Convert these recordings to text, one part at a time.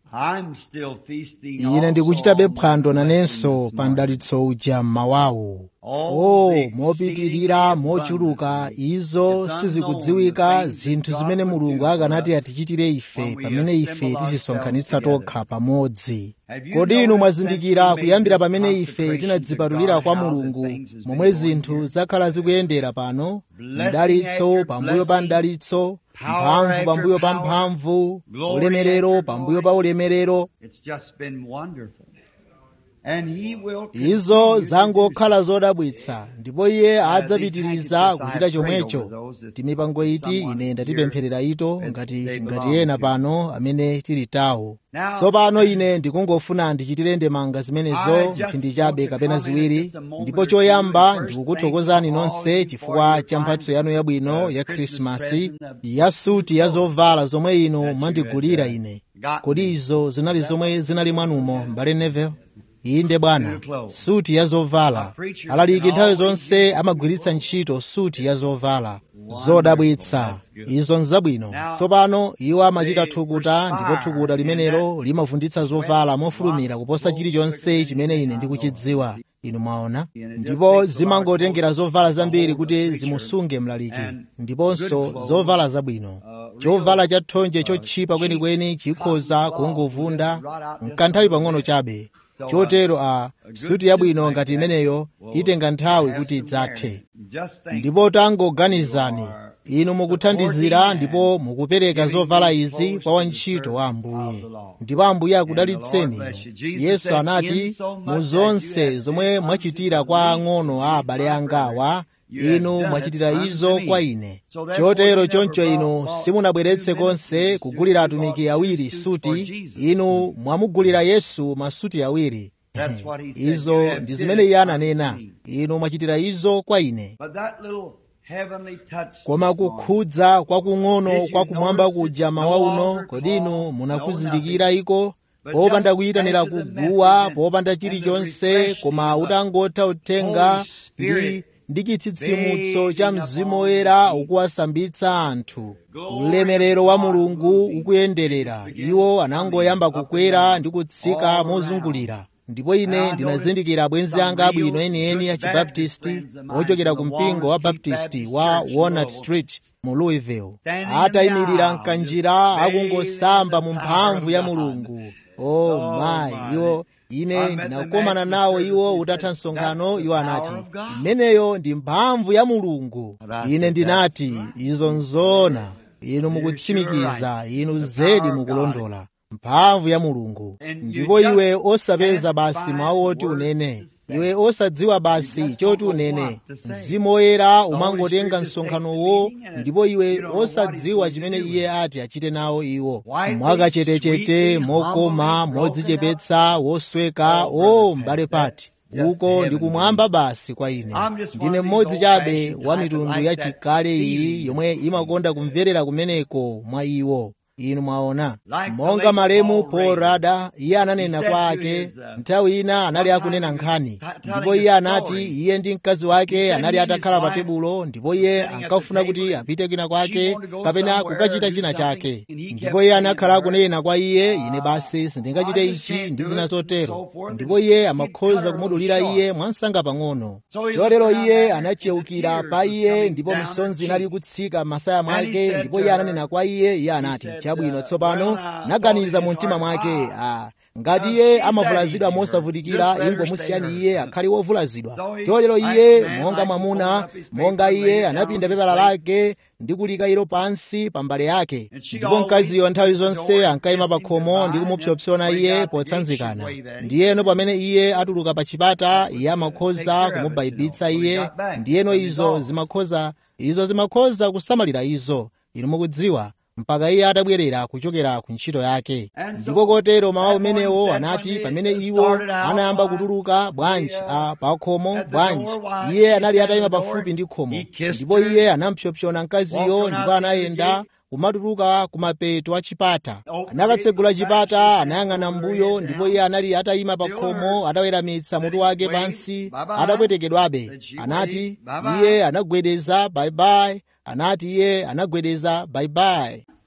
I'm still feasting ine also ndikuchitabe on phwando my nanenso blessings, pa Lord. mdalitso uja mmawawo All o the mopitirira exceeding mochuluka abundantly. izo It's sizikudziwika unknown the things zinthu that zimene God would mulungu do for akanati us atichitire ife when we pamene ife assemble tizisonkhanitsa ourselves tokha pamodzi Have you kodi inu noticed since mwazindikira we made kuyambira this pamene ife consecration to tinadzipatulira God, kwa how the mulungu things has been momwe going zinthu here? zakhala zikuyendera pano Blessing mdalitso after pambuyo pa blessing, mdalitso power mphamvu after pambuyo pa power, mphamvu glory ulemerero after pambuyo glory. pa ulemerero It's just been wonderful. And he will izo continue to do zangokhala so. zodabwitsa ndipo iye Uh, adzapitiriza these kuchita handkerchiefs I prayed chomwecho over those that timipango iti someone ine ndatipempherera ito here ngati they ngati belong ena to. pano amene tili tawo Now, tsopano ine ndikungofuna ndichitire ndemanga I zimenezo just mphindi chabe want to kapena comment ziwiri just a moment ndipo or two choyamba and first ndikukuthokozani thank you all nonse you for chifukwa your cha mphatso fine, yanu yabwino uh, ya Christmas khrisimasi present, uh, ya suti ya zovala zomwe inu that you mwandigulira had, uh, ine gotten kodi me. izo zinali That zomwe one? zinali mwanumo mbale nevel inde bwana New clothes. suti ya zovala A preacher alaliki can nthawi always zonse use amagwiritsa ntchito suti ya zovala zodabwitsa That's good. izo nzabwino Now, tsopano iwo amachita they thukuta ndipo perspire thukuta in limenelo that limavunditsa sweat zovala mofulumira drops kuposa flow chilichonse quicker chimene than ine I ndikuchidziwa know. inu mwaona And it just ndipo takes a lot of zimangotengera clothes zovala to zambiri hold a kuti preacher zimusunge mlaliki and ndiponso good clothes, zovala zabwino uh, chovala real, cha thonje uh, chotchipa cheap kwenikweni chikhoza cotton cloth kungovunda will rot out just a mkanthawi little pang'ono bit. chabe So, uh, chotero a a good suti suit yabwino like ngati that imeneyo will itenga nthawi have kuti some idzathe wear. Just think ndipo tangoganizani inu mukuthandizira ndipo mukupereka zovala izi kwa wantchito wa ambuye ndipo ambuye akudalitseni yesu anati mu zonse zomwe mwachitira kwa ang'ono a abale angawa inu mwachitira izo kwa ine chotero choncho inu simunabweretse konse kugulira atumiki awiri suti inu mwamugulira yesu masuti awiri That's what he said. izo You have ndi did zimene it iye unto ananena me. inu mwachitira izo kwa ine But that little heavenly touch koma this morning, kukhudza kwakung'ono Did you kwa kumwamba notice kuja it? mawa No uno altar kodi inu call, munakuzindikira no iko But popanda just kuyitanira after the kuguwa message and- popanda and the chilichonse refreshing koma of the utangotha uthenga Holy Spirit ndi ndi chitsitsimutso cha bathing mzimu upon woyera the people. ukuwasambitsa anthu Glory ulemerero of wa God mulungu moving. ukuyenderera Just begin iwo coming anangoyamba up and kukwera down, ndi kutsika all mozungulira ndipo ine And I ndinazindikira abwenzi noticed anga some abwino real enieni good a chibaptisti Baptist friends of mine ochokera ku from the mpingo wa Walnut Street baptisti Baptist wa Church in walnut Louisville. street mu louisville Standing in the atayimirira aisle, mkanjira just akungosamba mu bathing in the mphamvu power ya of God. mulungu oh Oh, my my. iwo ine I met them ndinakomana after the nawo service. iwo He utatha said, msonkhano "That's the iwo power anati of God." imeneyo ndi mphamvu ya mulungu And I ine said, ndinati "That's izo nzoona inu mukutsimikiza inu zedi mukulondola mphamvu ya mulungu And you ndipo just iwe osapeza can't basi find mawu oti words unene to say. iwe osadziwa basi You just choti don't know unene what to say. mzimu woyera The Holy umangotenga Spirit just msonkhanowo takes the meeting and ndipo iwe you don't know what he's osadziwa going to chimene do with iye it. ati achite nawo iwo Whitely, mwakachetechete sweetly, mokoma humbly, modzichepetsa wosweka Oh, o brother mbale Pat, pati just uko heaven ndi kumwamba basi kwa ine I'm just one ndine of these mmodzi chabe old-fashioned wa type mitundu like ya that chikale iyi feeling. yomwe imakonda kumverera kumeneko mwa iwo inu mwaona Like the monga late malemu Paul Paul Rader. rada iye ananena He said kwa to ake his, uh, nthawi ina anali one time akunena he was nkhani t- telling ndipo a iye anati story. iye ndi mkazi He wake said anali he and his atakhala pa wife tebulo ndipo was iye sitting at the ankafuna table kuti and apite kwina she kwake wanted to go kapena somewhere kukachita or do china something, chake and he kept ndipo iye saying to anakhala her, akunena kwa iye ine uh, basi sindingachite I just ichi can't ndi do zina it, and zotero so forth, ndipo and iye he'd cut amakhoza her a kumudulira little iye short. mwansanga pang'ono So he chotero looked around iye at her, and the anachiukira tears pa was iye coming ndipo down her misonzi inali cheeks. kutsika m'masaya And he mwake said ndipo to iye her, ananena kwa iye iye he anati said, chabwino uh, tsopano well, I naganiza thought mu in his mtima heart, mwake ah, ah, ngati uh, iye she's that amavulazidwa easy, her. mosavulizikira Just let her ingo stay musiyani her. iye akhale wovulazidwa So he, chotero like iye man, monga like he mwamuna folded up his paper monga and laid iye it down on anapinda his pepala plate. lake ndi kulika ilo pansi pa mbale yake And she ndipo always mkaziyo nthawi stood at the door zonse and ankayima kissed pa him khomo ndi goodbye, and kumupsopsona when he iye got to the gate, she'd potsanzikana wave at him. ndiyeno pamene iye atuluka pa chipata That was iye to take amakhoza care of it, you know, kumubaibitsa when he iye got back ndiyeno from his izo office. zimakhoza izo zimakhoza kusamalira izo inu mukudziwa mpaka iye atabwerera kuchokera ku ntchito yake And ndipo so kotero mawu that morning amenewo said anati when they pamene uh, iwo started out, anayamba why, kutuluka bwanji the, uh, a pa khomo at the bwanji door, while iye she anali stood atayima at the door, pafupi ndi khomo he kissed ndipo her, iye anampsopsona mkaziyo walked on ndipo out the end of the anayenda gate, kumatuluka kumapeto a chipata opened the gate, anakatsegula looked back, she chipata standing anayang'ana over her mbuyo head ndipo down, iye anali atayima pa still khomo her, ataweramitsa let mutu him wake wave, pansi bye bye, atapwetekedwabe said she anati waved, bye iye bye. anagwedeza bye bye anati iye anagwedeza bye bye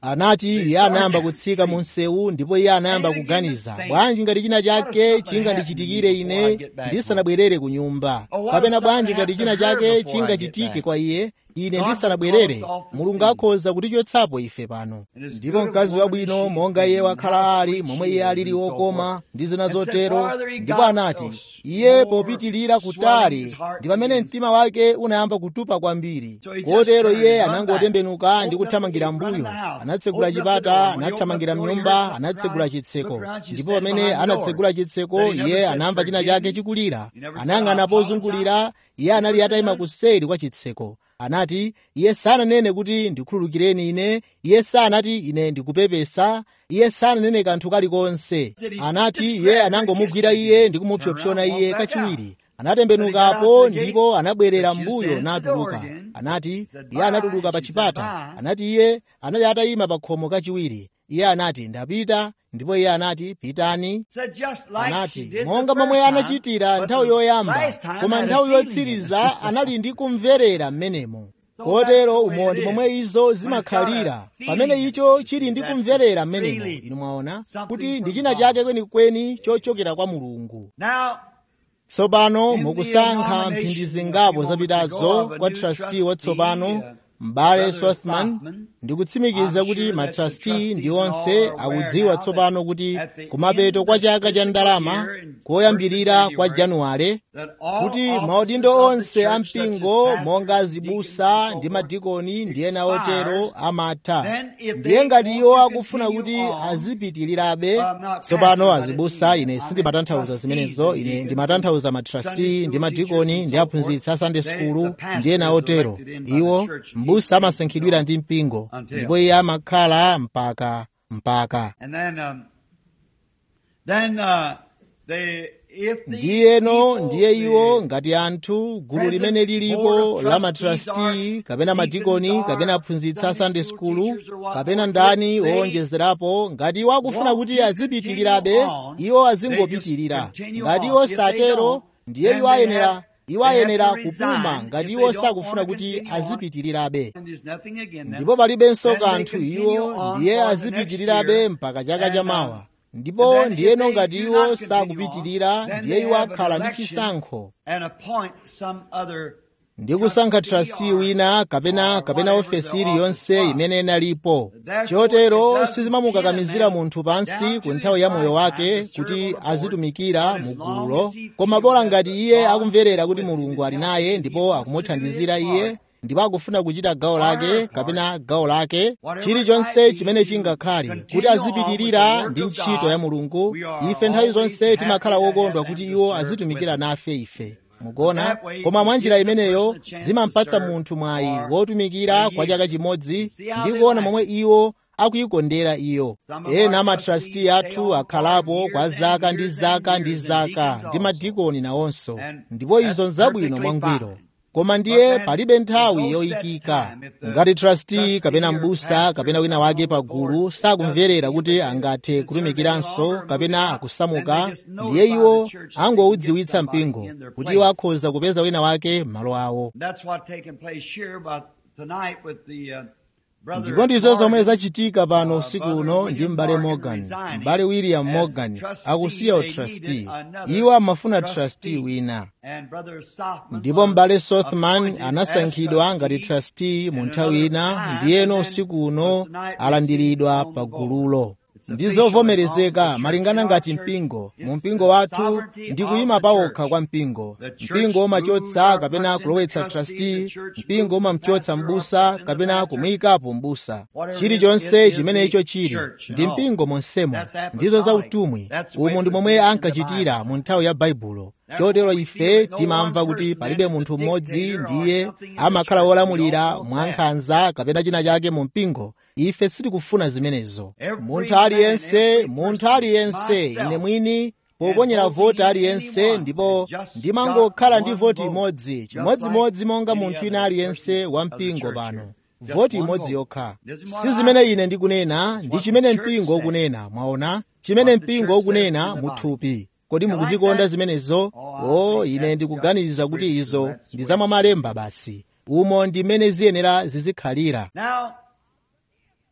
anati iye anayamba kutsika mu msewu ndipo iye anayamba kuganiza bwanji ngati china chake chingandichitikire ine ndisanabwerere ku nyumba kapena bwanji ngati china chake chingachitike kwa iye ine ndisanabwerere mulungu akhoza kutichotsapo ife pano ndipo mkazi wabwino monga iye wakhala ali momwe iye alili wokoma ndi zina zotero ndipo anati iye popitilira kutali ndi pamene mtima wake unayamba kutupa kwambiri kotero iye anangotembenuka ndi kuthamangira mbuyo anatsegula chipata anathamangira mnyumba anatsegula chitseko ndipo pamene anatsegula chitseko iye anamva china chake chikulira anayang'ana pozungulira iye anali atayima kuseri kwa chitseko anati iye sananene kuti ndikhululukireni ine iye sanati ine ndikupepesa iye sananene kanthu kalikonse anati iye anangomugwira iye ndi kumupsopsona iye kachiwiri anatembenukapo ndipo anabwerera mbuyo natuluka anati iye anatuluka pa chipata anati iye anali atayima pa khomo kachiwiri iye anati ndapita ndipo iye anati pitani anati monga momwe anachitira nthawi yoyamba koma nthawi yotsiriza anali ndi kumverera mmenemo kotero umo ndi momwe izo zimakhalira pamene icho chili ndi kumverera mmenemo inu mwaona kuti ndi china chake kwenikweni chochokera kwa mulungu tsopano mukusankha mphindi zingapo zapitazo kwa trustee watsopano m'bale swarthman ndikutsimikiza kuti matrustee ndi onse akudziwa tsopano kuti kumapeto kwa chaka cha ndalama koyambirira kwa januwale kuti maudindo onse a mpingo monga azibusa ndi madikoni ndi ena otero amatha ndiye ngati iwo akufuna kuti azipitirirabe tsopano azibusa ine sindimatanthauza zimenezo ine ndimatanthauza matrustee ndi madikoni ndi aphunzitsi a sunday school ndi ena otero iwo mbusa amasankhidwira ndi mpingo ndipo iye amakhala mpaka mpaka ndiyeno ndiye iwo ngati anthu gulu limene lilipo la matrustee kapena madikoni kapena aphunzitsi a sunday school kapena ndani owonjezerapo ngati iwo akufuna kuti azipitirirabe iwo azingopitirira ngati iwo satero ndiye iwo ayenera iwo ayenera kupuma ngati iwo sakufuna kuti azipitirirabe ndipo palibenso kanthu iwo ndiye azipitirirabe mpaka chaka chamawa ndipo ndiyeno ngati iwo sakupitirira ndiye iwo akhala ndi chisankho ndi kusankha trustee wina kapena kapena ofesi iliyonse imene inalipo chotero sizimamukakamizira munthu pansi ku nthawi ya moyo wake kuti azitumikira mu gululo koma bola ngati iye akumverera kuti mulungu ali naye ndipo akumuthandizira iye ndipo akufuna kuchita gawo lake kapena gawo lake chilichonse chimene chingakhale kuti azipitirira ndi ntchito ya mulungu ife nthawi zonse timakhala wokondwa kuti iwo azitumikira nafe ife mukuona koma mwa njira imeneyo zimampatsa munthu mwayi wotumikira kwa chaka chimodzi ndi kuona momwe iwo akuyikondera iyo ena amatrasti athu akhalapo kwa zaka ndi zaka ndi zaka ndi madikoni nawonso ndipo izo nzabwino mwangwiro koma ndiye palibe nthawi yoyikika ngati trustee kapena mbusa kapena wina wake pagulu sakumverera kuti angathe kutumikiranso kapena akusamuka ndiye iwo angoudziwitsa mpingo kuti iwo akhoza kupeza wina wake m'malo awo ndipo ndizo zomwe zachitika pano usiku uno ndi m'bale morgan m'bale william morgan akusiya utrustee iwo amafuna trustee wina ndipo m'bale sothman anasankhidwa ngati trustee mu nthawi ina ndiyeno usiku uno alandiridwa pa gululo ndi zovomerezeka malingana ngati mpingo mu mpingo wathu ndi kuyima pawokha kwa mpingo mpingo umachotsa kapena kulowetsa trustee mpingo umamchotsa m'busa kapena kumuyikapo m'busa chilichonse chimene icho chili ndi mpingo monsemo ndizo za utumwi umu ndi momwe ankachitira mu nthawi ya baibulo chotero ife timamva kuti palibe munthu mmodzi ndiye amakhala wolamulira mwankhanza kapena china chake mu mpingo ife sitikufuna zimenezo munthu aliyense munthu aliyense ine mwini poponyera voti aliyense ndipo ndimangokhala ndi voti imodzi chimodzimodzi monga munthu ina aliyense wa mpingo pano voti imodzi yokha si zimene ine ndikunena ndi chimene mpingo ukunena mwaona chimene mpingo ukunena muthupi kodi mukuzikonda zimenezo o ine ndikuganiza kuti izo ndi zamwa malemba basi umo ndimene ziyenera zizikhalira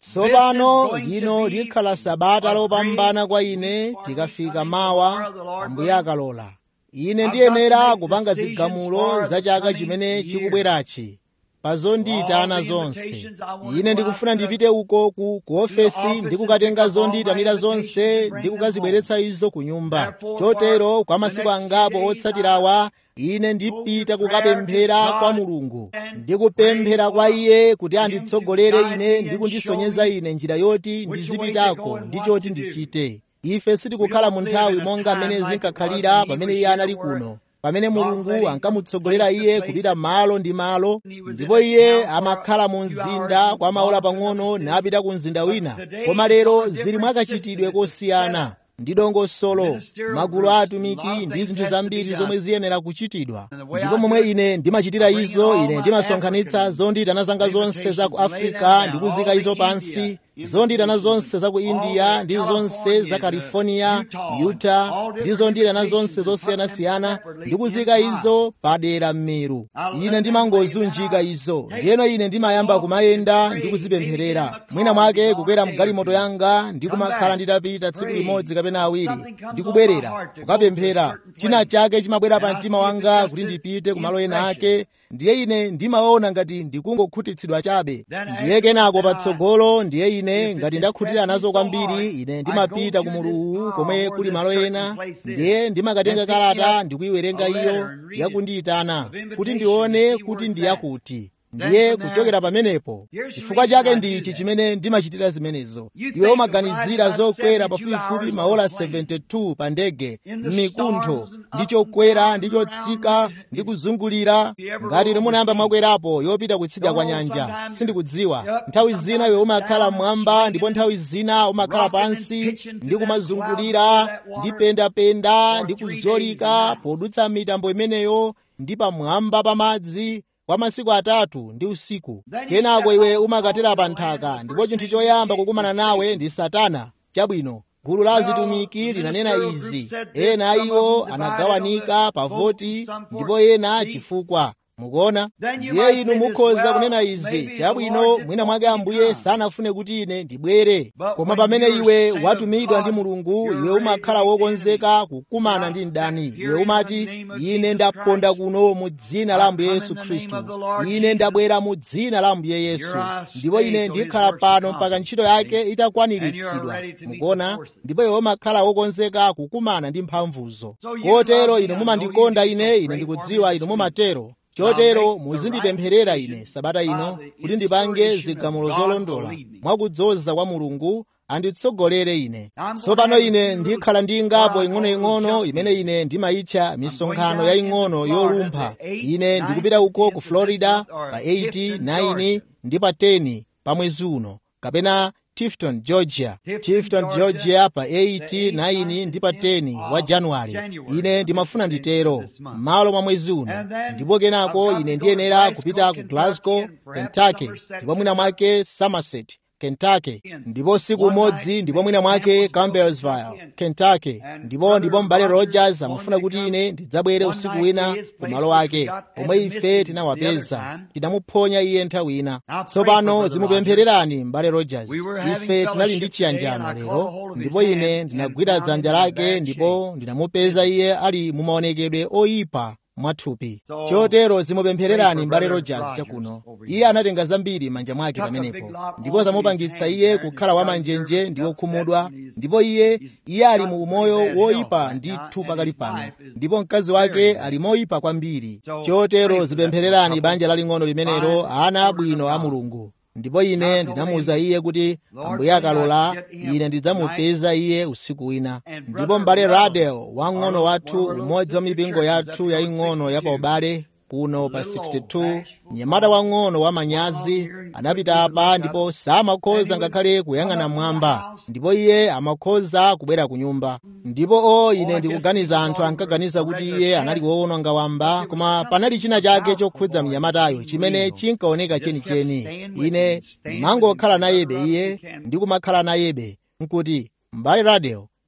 tsopano lino likhala sabata lopambana kwa ine tikafika mawa ambuye akalola ine ndiyenera kupanga zigamulo za chaka chimene chikubwerachi pa zondiyitana zonse ine ndikufuna ndipite uko ku ku ofesi ndikukatenga zondiyitanira zonse ndikukazibweretsa izo ku nyumba chotero kwa masiku angapo otsatirawa ine ndipita kukapemphera kwa mulungu ndikupemphera kwa iye kuti anditsogolere ine ndikundisonyeza ine njira yoti ndizipitako ndi choti ndichite ife sitikukhala mu nthawi monga mmene zinkakhalira pamene iye anali kuno pamene mulungu ankamutsogolera iye kupita malo ndi malo ndipo iye amakhala mu mzinda kwa maola pang'ono napita ku mzinda wina koma lero zili mwakachitidwe kosiyana ndi dongosolo magulu a atumiki ndi zinthu zambiri zomwe ziyenera kuchitidwa ndipo momwe ine ndimachitira izo ine ndimasonkhanitsa zondiyitana zanga zonse za ku afrika ndikuzika izo pansi zondiyitana zonse za ku india ndi zonse za california utah ndi zondiyitana zonse zosiyanasiyana ndikuzika izo padera mmeru ine ndimangozunjika izo ndiyeno ine ndimayamba kumayenda ndikuzipempherera mwina mwake kukwera mgalimoto yanga ndikumakhala nditapita tsiku limodzi kapena awiri ndikubwerera kukapemphera china chake chimabwera pa mtima wanga kuti ndipite kumalo ena ake ndiye ine ndimaona ngati ndikungokhutitsidwa chabe ndiye kenako patsogolo ndiye ine ngati ndakhutira nazo kwambiri ine ndimapita ku muluwu komwe kuli malo ena ndiye ndimakatenga kalata ndikuyiwerenga iyo yakundiyitana kuti ndione kuti ndiyakuti ndiye kuchokera pamenepo chifukwa chake ndichi chimene ndimachitira zimenezo iwe umaganizira zokwera pafupifupi maola 72 pa ndege m'mikuntho ndi chokwera ndi chotsika ndi kuzungulira ngati ine munayamba mwakwerapo yopita kutsidya kwa nyanja sindikudziwa nthawi zina iwe umakhala mmwamba ndipo nthawi zina umakhala pansi ndi kumazungulira ndi pendapenda ndi kuzolika podutsa mitambo imeneyo ndi pamwamba pa madzi kwa masiku atatu ndi usiku kenako iwe umakatera pa nthaka ndipo chinthu choyamba kukumana nawe ndi satana chabwino gulu la azitumiki linanena izi ena iwo anagawanika pa voti ndipo ena chifukwa mukuona ndiye inu mukhoza kunena izi chabwino mwina mwake ambuye sanafune kuti ine ndibwere koma pamene iwe watumidwa ndi mulungu iwe umakhala wokonzeka kukumana ndi mdani iwe umati ine ndaponda kuno mu dzina la ambuye yesu khristu ine ndabwera mu dzina la ambuye yesu ndipo ine ndikhala pano mpaka ntchito yake itakwaniritsidwa mukuona ndipo iwe umakhala wokonzeka kukumana ndi mphamvuzo kotero inu mumandikonda ine ine ndikudziwa inu mumatero chotero muzindipempherera ine sabata ino kuti ndipange zigamulo zolondola mwakudzoza kwa mulungu anditsogolere ine tsopano ine ndikhala ndi ngapo ing'onoing'ono imene ine ndimayitcha misonkhano yaying'ono yolumpha ine ndikupita uko ku florida pa 8 9 ndi pa 10 pa mwezi uno kapena tifton georgia tifton georgia pa 8 9 ndi pa 10 wa januwale ine ndimafuna nditero m'malo mwa mwezi uno ndipo kenako ine ndiyenera kupita ku glasgow kentucky ndipo mwina mwake somerset kentucky ndipo siku umodzi ndipo mwina mwake campbellsville kentucky ndipo ndipo m'bale rogers amafuna kuti ine ndidzabwere usiku wina ku malo ake omwe ife tinawapeza tinamuphonya iye nthawi ina tsopano zimupemphererani m'bale rogers ife tinali ndi chiyanjano lero ndipo ine ndinagwira dzanja lake ndipo ndinamupeza iye ali mu maonekedwe oyipa mwathupi chotero zimupemphererani m'bale rogers chakuno iye anatenga zambiri manja mwake pamenepo ndipo zamupangitsa iye kukhala wamanjenje ndi wokhumudwa ndipo iye iye ali mu umoyo woyipa ndithu pakali pano ndipo mkazi wake ali moyipa kwambiri chotero zipemphererani banja laling'ono limenelo ana abwino a mulungu ndipo ine ndinamuwuza iye kuti ambuye akalola ine ndidzamupeza iye usiku wina ndipo m'bale radel wang'ono wathu umodzi wa mipingo yathu yaying'ono ya paubale kuno pa 62 mnyamata wang'ono wa manyazi anapita apa ndipo samakhoza ngakhale kuyang'ana mwamba ndipo iye amakhoza kubwera ku nyumba ndipo o ine ndikuganiza anthu ankaganiza kuti iye anali woononga wamba koma panali china chake chokhudza mnyamatayo chimene chinkaoneka chenicheni ine mangokhala nayebe iye ndikumakhala nayebe nkuti m'bale radel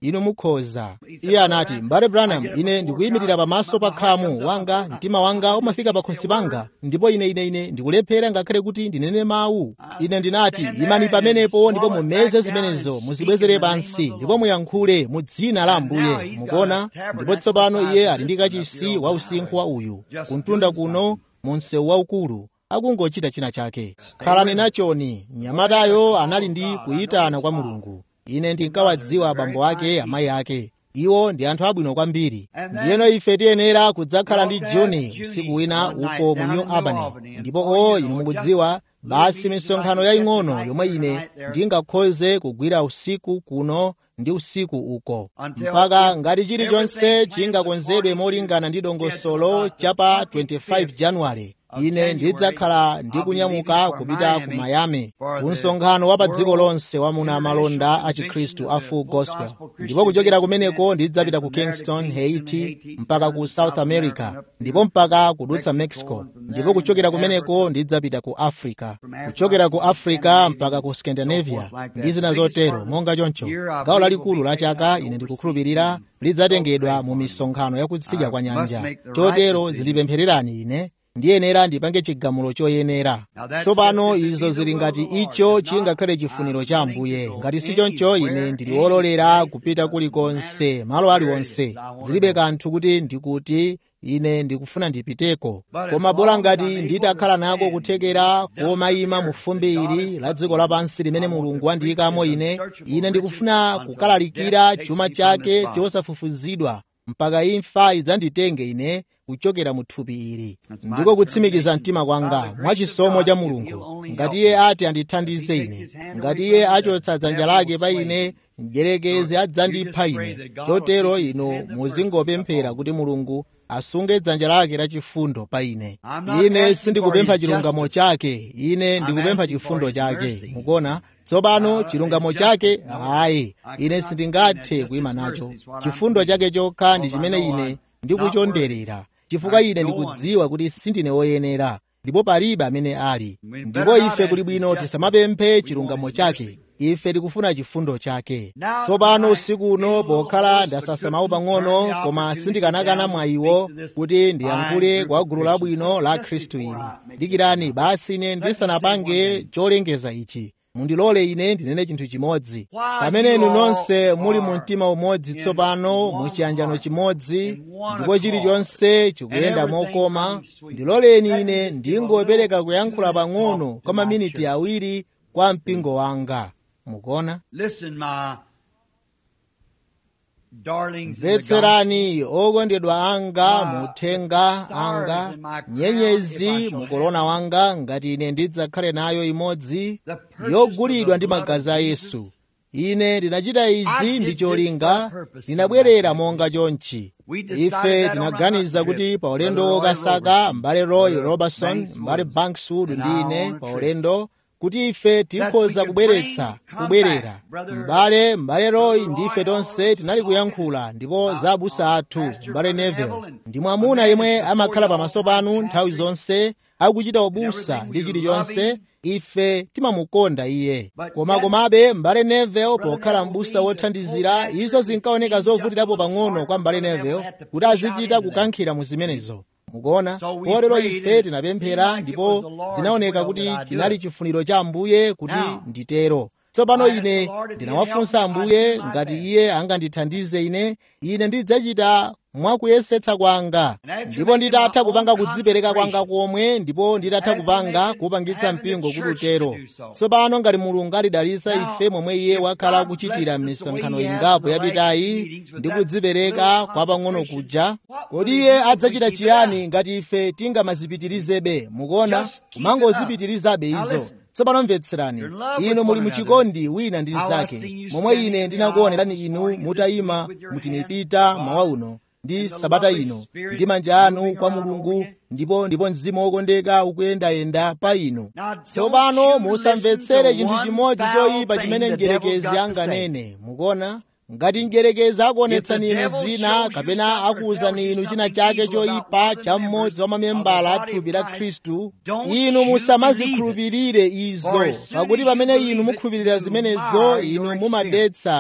inu mukhoza iye anati mbale branham ine ndikuyimirira pamaso pa khamu wanga mtima wanga umafika pakhosi panga ndipo ine ine ine ndikulephera ngakhale kuti ndinene mawu ine ndinati imani pamenepo ndipo mumeze zimenezo muzibwezere pansi ndipo muyankhule mu dzina la ambuye mukuona ndipo tsopano iye ali ndi kachisi wa usinkhu wa uyu kuntunda kuno mu msewu waukulu akungochita china chake khalani nachoni mnyamatayo anali ndi kuyitana kwa mulungu ine ndinkawadziwa abambo ake amayi ake iwo ndi anthu abwino kwambiri ndiyeno ife tiyenera kudzakhala ndi juni usiku wina uko mu new albany ndipo o inu mukudziwa basi misonkhano yaying'ono yomwe ine ndingakhoze kugwira usiku kuno ndi usiku uko mpaka ngati chilichonse chingakonzedwe molingana ndi dongosolo chapa 25 januwale ine ndidzakhala ndikunyamuka kupita ku miami ku msonkhano wa pa dziko lonse wamuna amalonda a chikhristu a full gospel ndipo kuchokera kumeneko ndidzapita ku kingston haiti mpaka ku south america ndipo mpaka kudutsa mexico ndipo kuchokera kumeneko ndidzapita ku africa kuchokera ku africa mpaka ku scandinavia ndi zina zotero monga choncho gawo lalikulu la chaka ine ndikukhulupirira lidzatengedwa mu misonkhano yakutsidya kwa nyanja chotero zindipemphererani ine ndiyenera ndipange chigamulo choyenera tsopano izo zili ngati icho chingakhale chifuniro cha ambuye ngati si choncho ine ndili wololera kupita kulikonse malo aliwonse zilibe kanthu kuti ndikuti ine ndikufuna ndipiteko koma bola ngati nditakhala nako kuthekera komayima mu fumbi ili la dziko lapansi limene mulungu wandiyikamo ine ine ndikufuna kukalalikira chuma chake chosafufuzidwa mpaka imfa idzanditenge ine kuchokera mu thupi ili ndiko kutsimikiza mtima kwanga mwachisomo cha mulungu ngati iye ati andithandize ine ngati iye achotsa dzanja lake pa ine mdyerekezi adzandipha ine chotero inu muzingopemphera kuti mulungu asunge dzanja lake lachifundo pa ine ine sindikupempha chilungamo chake ine ndikupempha chifundo chake mukuona tsopano chilungamo chake ayi ine sindingathe kuyima nacho chifundo chake chokha ndi chimene ine ndikuchonderera chifukwa ine ndikudziwa kuti sindine woyenera ndipo palibe amene ali ndipo ife kuli bwino tisamapemphe chilungamo chake ife tikufuna chifundo chake tsopano usiku uno pokhala ndasasamawo pang'ono koma sindikanakana mwayiwo kuti ndiyankhule kwa gulu labwino la khristu ili dikirani basi ine ndisanapange cholengeza ichi mundilole ine ndinene chinthu chimodzi pamene inu nonse muli mu mtima umodzi tsopano mu chiyanjano chimodzi ndipo chilichonse chikuyenda mokoma ndiloleni ine ndingopereka kuyankhula pang'ono kwa maminiti awiri kwa mpingo wanga mukuona mvetserani okondedwa anga muthenga anga nyenyezi mukolona wanga ngati ine ndidzakhale nayo imodzi yogulidwa ndi magazi a yesu ine ndinachita izi ndi cholinga ndinabwerera monga chonchi ife tinaganiza kuti pa ulendo wokasaka mbale roy robertson mbale bankswood ndi ine pa ulendo kuti ife tikhoza kubweretsa kubwerera m'bale m'bale roy ndife tonse tinali kuyankhula ndipo za abusa athu m'bale neville ndi mwamuna yemwe amakhala pamaso panu nthawi zonse akuchita ubusa ndi chilichonse ife timamukonda iye koma komabe m'bale neville pokhala m'busa wothandizira izo zinkaoneka zovutirapo pang'ono kwa m'bale neville kuti azichita kukankhira mu zimenezo mukuona kotero ife tinapemphera ndipo zinaoneka kuti chinali chifuniro cha ambuye kuti nditero tsopano ine ndinawafunsa ambuye ngati iye angandithandize ine ine ndidzachita mwakuyesetsa kwanga ndipo nditatha kupanga kudzipereka kwanga komwe ndipo nditatha kupanga kupangitsa mpingo kuti utero tsopano ngati mulungu alidalitsa ife momwe iye wakhala akuchitira m'misonkhano ingapo yapitayi ndi kudzipereka kwa pang'ono kuja kodi iye adzachita chiyani ngati ife tingamazipitirizebe mukuona kumangozipitirizabe izo tsopano mvetserani inu muli muchikondi wina ndi mnzake momwe ine ndinakuonerani inu mutayima mutimipita mawa uno ndi sabata ino ndi manja anu kwa mulungu ndipo ndipo mzimu wokondeka ukuyendayenda pa inu tsopano musamvetsere chinthu chimodzi choyipa chimene mdyerekezi anganene mukuona ngati mdyerekezi akuonetsani inu zina kapena akuwuzani inu china chake choyipa cha mmodzi wa mamembala a thupi la khristu inu musamazikhulupirire izo pakuti pamene inu mukhulupirira zimenezo inu mumadetsa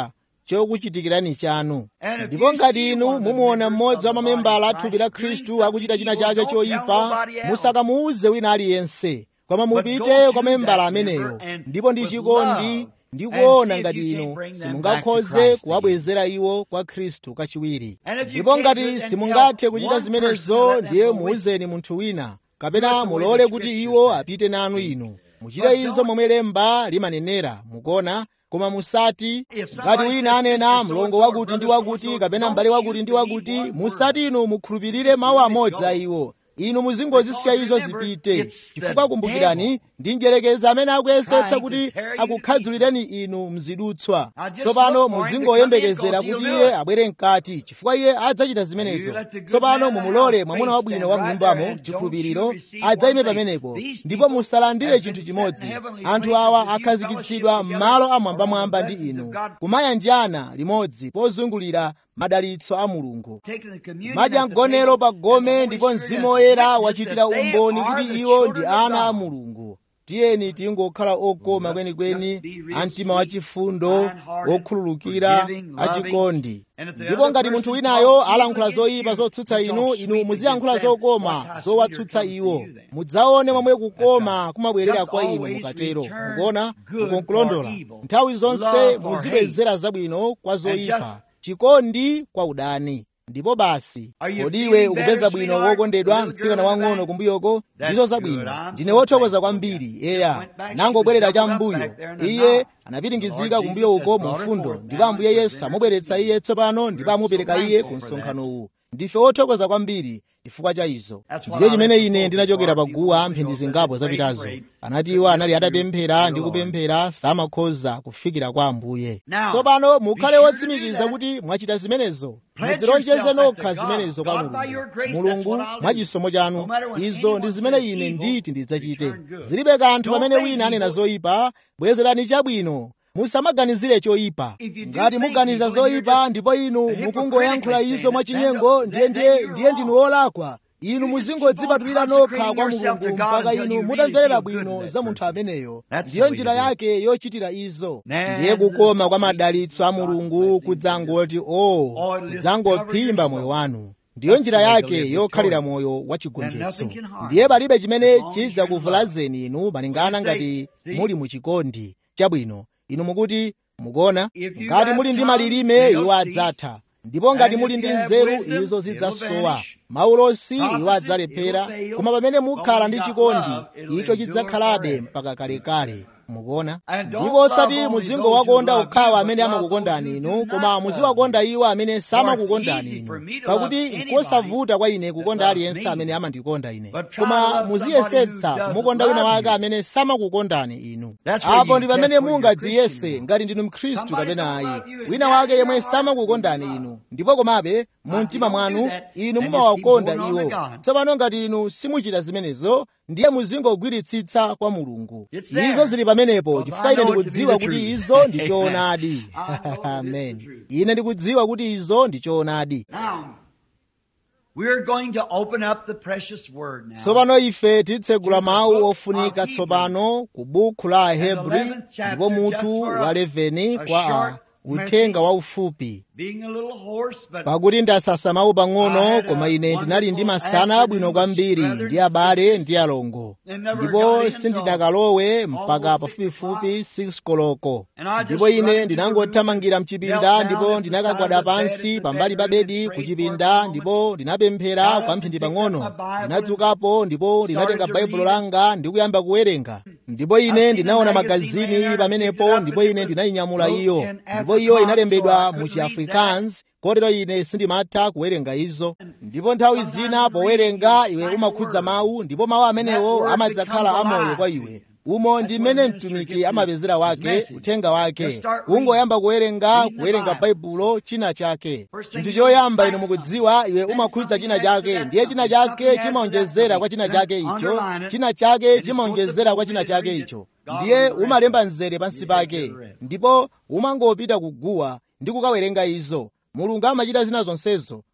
chokuchitikirani chanu ndipo ngati inu mumuona mmodzi wa mamembala a thupi la khristu akuchita china chake choyipa musakamuuze wina aliyense koma mupite kwa membala ameneyo ndipo ndi chikondi ndi kuona ngati inu simungakhoze kuwabwezera iwo kwa khristu kachiwiri ndipo ngati simungathe kuchita zimenezo ndiye muuzeni munthu wina kapena mulole kuti iwo apite nanu inu muchite izo momwe lemba limanenera mukuona koma musati ngati wina anena mlongo wakuti ndi wakuti kapena m'bale wakuti ndi wakuti musati inu mukhulupirire mawu amodzi a iwo inu muzingozisiya izo zipite chifukwa kumbukirani ndi njerekeza amene akuyesetsa kuti akukhadzulireni inu mzidutswa tsopano muzingoyembekezera kuti iye abwere mkati chifukwa iye adzachita zimenezo tsopano mumulole mwamuna wabwino wa mnyumbamo chikhulupiriro adzayime pamenepo ndipo musalandire chinthu chimodzi anthu awa akhazikitsidwa m'malo amwambamwamba ndi inu kumayanjana limodzi pozungulira madalitso a mulungu madya mgonero pa gome ndipo mzimu woyera wachitira umboni kuti iwo ndi ana a mulungu tiyeni tingokhala okoma kwenikweni a mtima wachifundo wokhululukira achikondi ndipo ngati munthu winayo alankhula zoyipa zotsutsa inu inu muziyankhula zokoma zowatsutsa iwo mudzaone momwe kukoma kumabwerera kwa inu mukatero mukuona mukunkulondola nthawi zonse muzibwezera zabwino kwa zoyipa chikondi kwa udani ndipo basi kodi iwe ukupeza bwino wokondedwa mtsikana wang'ono kumbuyoko ndizo zabwino ndine wothokoza kwambiri eya nangobwerera cham'mbuyo iye anapiringizika kumbuyo uko mu mfundo ndipo ambuye yesu amubweretsa iye tsopano ndipo amupereka iye ku msonkhano uwu ndife wothokoza kwambiri chifukwa cha izo ndiye chimene ine ndinachokera paguwa mphindi zingapo zapitazo anati iwo anali atapemphera ndi kupemphera samakhoza kufikira kwa ambuye tsopano mukhale wotsimikiza kuti mwachita zimenezo muzilonjeze nokha zimenezo kwa mulungu mulungu mwachisomo chanu izo ndi zimene ine nditi ndidzachite zilibe kanthu pamene wina anena zoyipa bwezerani chabwino musamaganizire choyipa ngati muganiza zoyipa ndipo inu mukungoyankhula izo mwachinyengo ndiye ndiye ndiye ndinu wolakwa inu muzingodzipatulira nokha kwa mulungu mpaka inu mutamverera bwino za munthu ameneyo ndiyo njira yake yochitira izo ndiye kukoma kwa madalitso a mulungu kudzangoti o kudzangophimba moyo wanu ndiyo njira yake yokhalira moyo wa chigonjetso ndiye palibe chimene chidzakuvulazeni inu malingana ngati muli muchikondi chabwino inu mukuti mukuona ngati muli ndi malilime iwo adzatha ndipo ngati muli ndi nzeru izo zidzasowa maulosi iwo adzalephera koma pamene mukhala ndi chikondi icho chidzakhalabe mpaka kalekale mukuona ndipo osati muzingowakonda okhawa amene amakukondani inu koma muziwakonda iwo amene samakukondani inu pakuti nkosavuta kwa ine kukonda aliyense amene amandikonda ine koma muziyesetsa kumukonda wina wake amene samakukondani inu apo ndi pamene mungadziyese ngati ndinu mkhristu kapena ayi wina wake yemwe samakukondani inu ndipo komabe mu mtima mwanu inu mumawakonda iwo tsopano ngati inu simuchita zimenezo ndiye muzingogwiritsitsa kwa mulungu izo zili pamenepo chifukwa ine ndikudziwa kuti izo ndi choonadi amen ine ndikudziwa kuti izo ndi choonadi tsopano ife titsegula mawu ofunika tsopano ku bukhu la ahebri ndipo mutu wa 11 kwa a uthenga waufupi pakuti ndasasa mawu pang'ono koma ine ndinali ndi masana abwino kwambiri ndi abale ndi alongo ndipo sindinakalowe mpaka pafupifupi 6 koloko ndipo ine ndinangothamangira mchipinda ndipo ndinakagwada pansi pambali pa bedi ku chipinda ndipo ndinapemphera kwa mphindi pang'ono ndinadzukapo ndipo ndinatenga baibulo langa ndi kuyamba kuwerenga ndipo ine ndinaona magazini ili pamenepo ndipo ine ndinayinyamula iyo ndipo iyo inalembedwa mu chiafrikaans kotero ine sindimatha kuwerenga izo ndipo nthawi zina powerenga iwe umakhudza mawu ndipo mawu amenewo amadzakhala amoyo kwa iwe umo ndi mmene mtumiki amapezera wake uthenga wake ungoyamba kuwerenga kuwerenga baibulo china chake chinthu choyamba inu mukudziwa iwe umakhudza china chake ndiye china chake chimaonjezera kwa china chake icho china chake chimaonjezera kwa china chake icho ndiye umalemba mzere pansi pake ndipo umangopita kuguwa ndi kukawerenga izo mulungu amachita zina zonsezo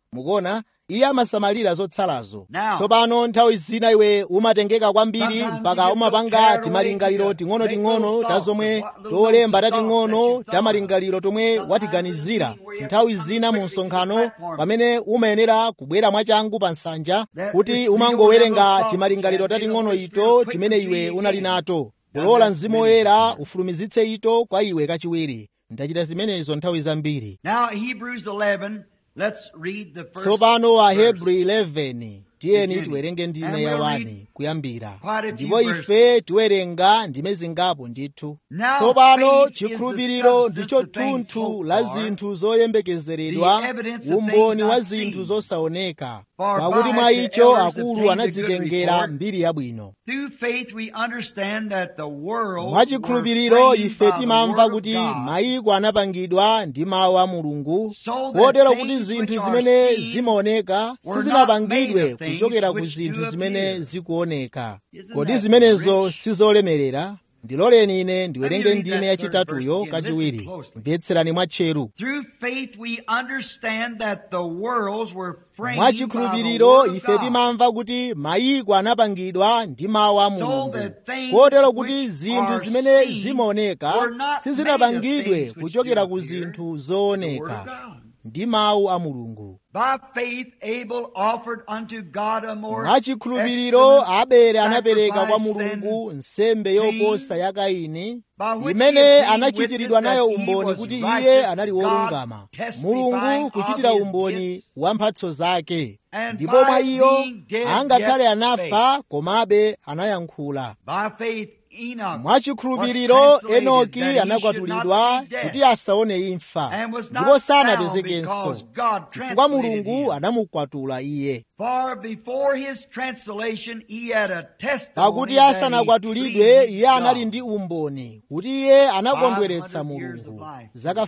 mukuona iye amasamalira zotsalazo Now, tsopano nthawi zina iwe umatengeka kwambiri sometimes mpaka you get so umapanga carried timalingaliro away, ting'ono-ting'ono make ta those zomwe thoughts, little tolemba notes of tating'ono thoughts that you ta malingaliro tomwe Sometimes watiganizira it's where you have nthawi to come zina mu quickly to the msonkhano platform. pamene umayenera kubwera mwachangu pa nsanja That kuti is, umangowerenga you don't timalingaliro have those tating'ono thoughts, ito quick timene to iwe be unali again. nato Now kulola that's mzimu many woyera times. ufulumizitse ito kwa iwe kachiwiri ndachita zimenezo nthawi zambiri Now, Hebrews 11, let's read the first tsopano wa verse. hebrew 11 tiyeni Beginning. tiwerenge ndime And ya we'll wani read kuyambira quite a few ndipo verses. ife tiwerenga ndime zingapo ndithu Now, tsopano faith is the chikhulupiriro substance ndicho of things thunthu hoped la for, zinthu zoyembekezeredwa the evidence of umboni things wa not zinthu seen. zosaoneka For pakuti by mwa the icho elders akulu obtained a good anadzitengera report. mbiri yabwino Through faith we understand that the world mwa chikhulupiriro were framed ife by the timamva word of kuti God, mayiko anapangidwa ndi mawu a mulungu so that kotero kuti things zinthu which zimene are seen zimaoneka were not sizinapangidwe made of things kuchokera ku which zinthu do zimene appear. zikuoneka Isn't kodi that zimenezo rich? sizolemerera ndiloleni ine ndiwerenge read ndime that yachitatuyo third verse again. kachiwiri Listen closely. mvetserani mwatcheru Through faith we understand that the worlds were framed mwa by the chikhulupiriro word of ife God. timamva kuti mayiko anapangidwa ndi mawu a So mulungu that things kotero kuti which zinthu are zimene seen zimaoneka were not sizinapangidwe made of things kuchokera which ku do appear, zinthu the word zooneka of God. ndi mawu a mulungu By faith Abel offered unto God a more mwa chikhulupiriro excellent abele anapereka kwa sacrifice mulungu than nsembe Cain, yoposa ya kaini by which he imene obtained anachitiridwa witness nayo that he umboni was kuti righteous, iye anali God wolungama testifying mulungu of kuchitira his umboni gifts, wa mphatso zake and ndipo mwa by iyo being dead angakhale yet anafa komabe anayankhula By faith Enoch mwa was chikhulupiriro translated enoki that he should anakwatulidwa not see death, kuti asaone imfa and was ndipo not sanapezekenso found because God chifukwa translated mulungu him. anamukwatula iye For before his translation he had a testimony pakuti that he asanakwatulidwe pleased iye anali God. ndi umboni kuti iye anakondweretsa 500 years of mulungu life. zaka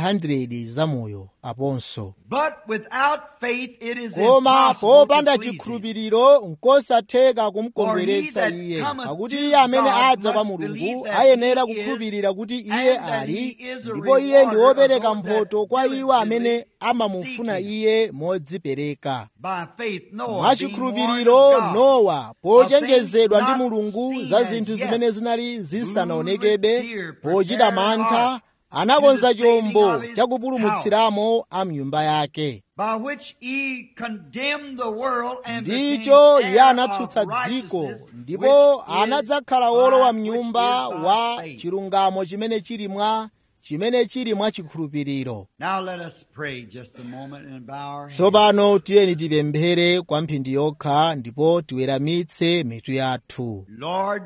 500 zamoyo aponso But without faith it is koma impossible popanda to please him. chikhulupiriro nkosatheka For kumukondweretsa he that iye cometh pakuti to iye amene God adza kwa must mulungu believe that ayenera he is, kukhulupirira kuti iye and that ali he is a ndipo iye ndi rewarder of wopereka those that mphotho kwa iwo amene diligently amamufuna seek him. iye modzipereka By faith Noah mwa being warned chikhulupiriro of God nowa pochenjezedwa ndi not mulungu seen za as zinthu yet, zimene zinali zisanaonekebe moved with fear, pochita prepared mantha heart anakonza to the saving chombo of his chakupulumutsiramo a mnyumba yake by which he condemned the world and ndicho became iye heir ndipo of righteousness, ndipo which is anadzakhala wolowa by- which mnyumba is by wa faith. chilungamo chimene chili mwa chimene chili mwa chikhulupiriro Now let us pray just a moment and bow our heads. tsopano tiyeni tipemphere kwa mphindi yokha ndipo tiweramitse mitu yathu Lord,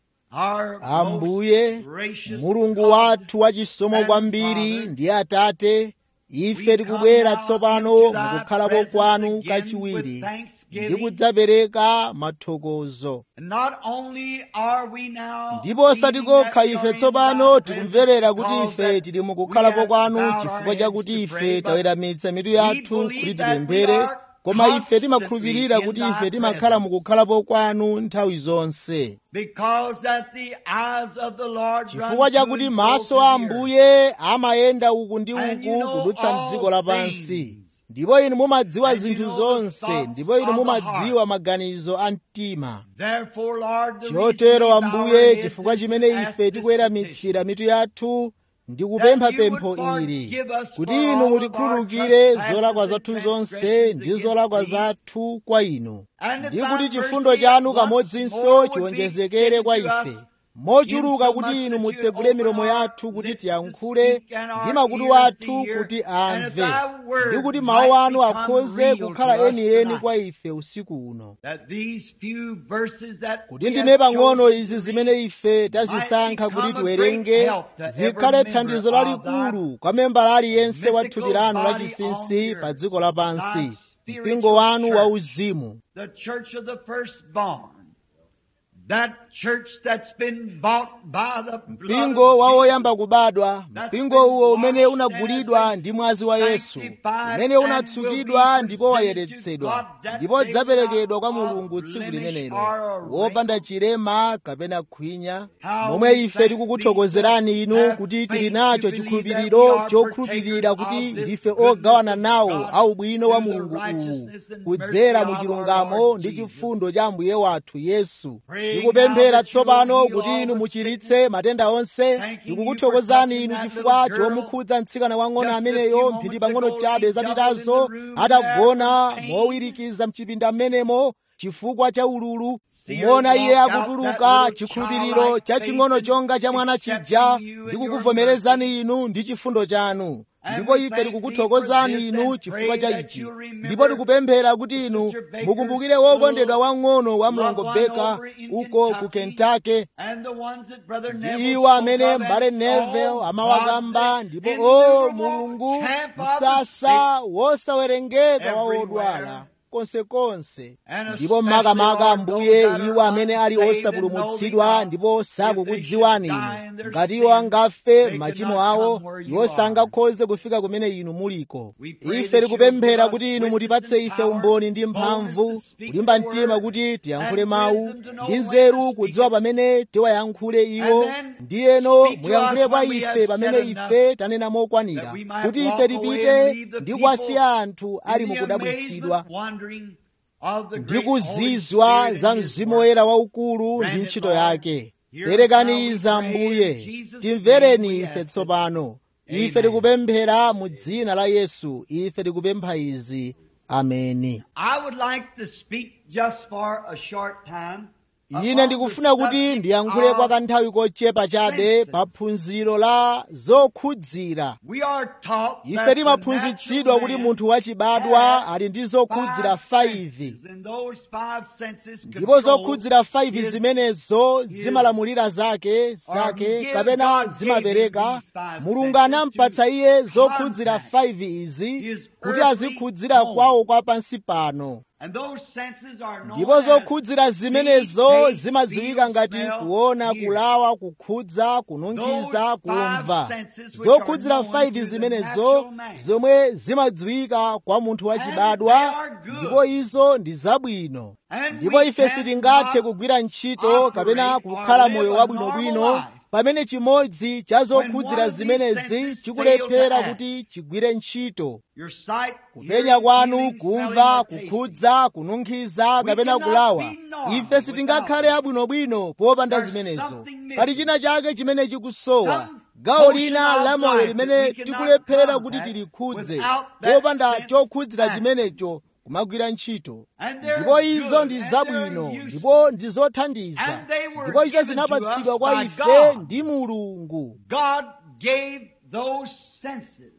our ambuye most gracious mulungu God, wathu wachisomo and kwambiri Father, ndi atate we ife come tikubwera now tsopano into thy mukukhalapo presence kwanu again kachiwiri with thanksgiving. ndi kudzapereka mathokozo And not only are we now ndipo osati feeling that kokha we are ife in tsopano thy tikumverera presence kuti ife because tili that mukukhalapo we have kwanu bowed our chifukwa heads chakuti to ife pray, but taweramitsa mitu we yathu believe kuti that we tipemphere are koma ife constantly timakhulupirira in kuti thy ife timakhala presence. mukukhalapo kwanu nthawi zonse Because that the eyes of the Lord chifukwa run to chakuti and fro maso through a the earth. ambuye amayenda uku ndi And you uku know kudutsa all mdziko lapansi things. ndipo inu mumadziwa And you zinthu know the zonse thoughts ndipo inu of the mumadziwa maganizo a mtima Therefore, Lord, the chotero reason we bow our ambuye heads chifukwa is to chimene ask ife this tikuweramitsira mitu yathu ndi kupempha That you would pempho ili forgive us kuti for inu all of mutikhululukire our trespasses zolakwa and zathu zonse transgressions ndi against zolakwa thee. zathu kwa inu And that ndi thy kuti mercy chifundo chanu once kamodzinso more would be chiwonjezekere kwa extended to ife us, mochuluka insomuch kuti that inu you mutsegule open milomo our yathu kuti lips to tiyankhule speak and our ndi makutu ears to athu hear, kuti and amve that thy word ndi kuti might mawu anu become akhoze real kukhala to us enieni tonight. kwa ife usiku uno That these few verses that kuti we ndime have pang'ono chosen izi to zimene read ife tazisankha become kuti a great tiwerenge help to every zikhale member thandizo of lalikulu kwa membala aliyense wa mythical thupi lanu body lachinsinsi on pa earth, dziko lapansi thy mpingo spiritual wanu church. wauzimu the church of the firstborn, That church that's been bought by the blood mpingo of wa Jesus. woyamba kubadwa mpingo uwo umene unagulidwa ndi mwazi wa yesu umene unatsukidwa ndipo wayeretsedwa ndipo udzaperekedwa kwa mulungu tsiku limenelo wopanda chilema kapena khwinya momwe ife tikukuthokozerani inu kuti tili nacho chikhulupiriro chokhulupirira kuti ndife ogawana nawo au bwino wa mulungu uwu kudzera mu chilungamo ndi chifundo cha ambuye wathu yesu tikupemphera tsopano kuti inu muchiritse matenda onse tikukuthokozani inu chifukwa chomukhudza mtsikana wang'ono ameneyo mphindi pang'ono chabe zapitazo atagona mowirikiza mchipinda mmenemo chifukwa cha ululu kumuona iye akutuluka chikhulupiriro chaching'ono chonga cha mwana chija ndikukuvomerezani inu ndi chifundo chanu ndipo ife tikukuthokozani inu chifukwa cha ichi ndipo tikupemphera kuti inu mukumbukire wokondedwa wang'ono wa mlongo beka uko ku kentucky ndi iwo amene mbale nevel amawakamba ndipo o mulungu msasa wosawerengeka wa odwala konsekonse ndipo makamaka ambuye iwo amene ali osapulumutsidwa ndipo sakukudziwani inu ngati iwo angafe machimo awo iwo sangakhoze kufika kumene inu muliko ife tikupemphera kuti inu mutipatse ife umboni ndi mphamvu kulimba mtima kuti tiyankhule mawu ndi nzeru kudziwa pamene tiwayankhule iwo ndiyeno muyankhule kwa ife pamene ife tanena mokwanira kuti ife tipite ndi kuwasiya anthu ali mukudabwitsidwa ndi kuzizwa za mzimu woyera waukulu ndi ntchito yake perekani izi ambuye timvereni ife tsopano ife tikupemphera mu dzina la yesu ife tikupempha izi ameni I would like to speak just for a short time ine ndikufuna kuti ndiyankhule kwa kanthawi kochepa chabe pa phunziro la zokhudzira We are taught ife that the timaphunzitsidwa kuti natural munthu man wachibadwa has ali ndi zokhudzira five 5 senses, and those five senses ndipo control zokhudzira 5 his- zimenezo his- zimalamulira zake zake give kapena God zimapereka gave him these five mulungu senses anampatsa to iye zokhudzira contact 5 izi his kuti earthly azikhudzira home. kwawo kwa pansi pano And those senses are known ndipo as zokhudzira zimenezo see, taste, zimadziwika feel, ngati smell, kuona hear. kulawa kukhudza kununkhiza Those kumva five senses which zokhudzira are known 5 to the zimenezo natural man. zomwe zimadziwika kwa munthu And they wachibadwa are good. ndipo izo ndi zabwino And ndipo we ife sitingathe cannot kugwira ntchito kapena operate or kukhala live moyo a wabwinobwino normal life. pamene chimodzi cha one zokhudzira of these zimenezi senses chikulephera fail to kuti chigwire ntchito Your sight, kupenya hearing, kwanu feeling, kumva smelling, or tasting. kukhudza kununkhiza kapena cannot kulawa be normal ife sitingakhale without abwinobwino popanda There's zimenezo something missing. pali china chake chimene chikusowa Some gawo portion lina of la moyo life limene that we cannot tikulephera kuti contact tilikhudze without that popanda sense chokhudzira act. chimenecho kumagwira ntchito And they're ndipo izo good, ndi and zabwino they're ndipo useful. ndi zothandiza And they were ndipo izo given to zinapatsidwa us kwa by ife God. ndi mulungu God gave those senses.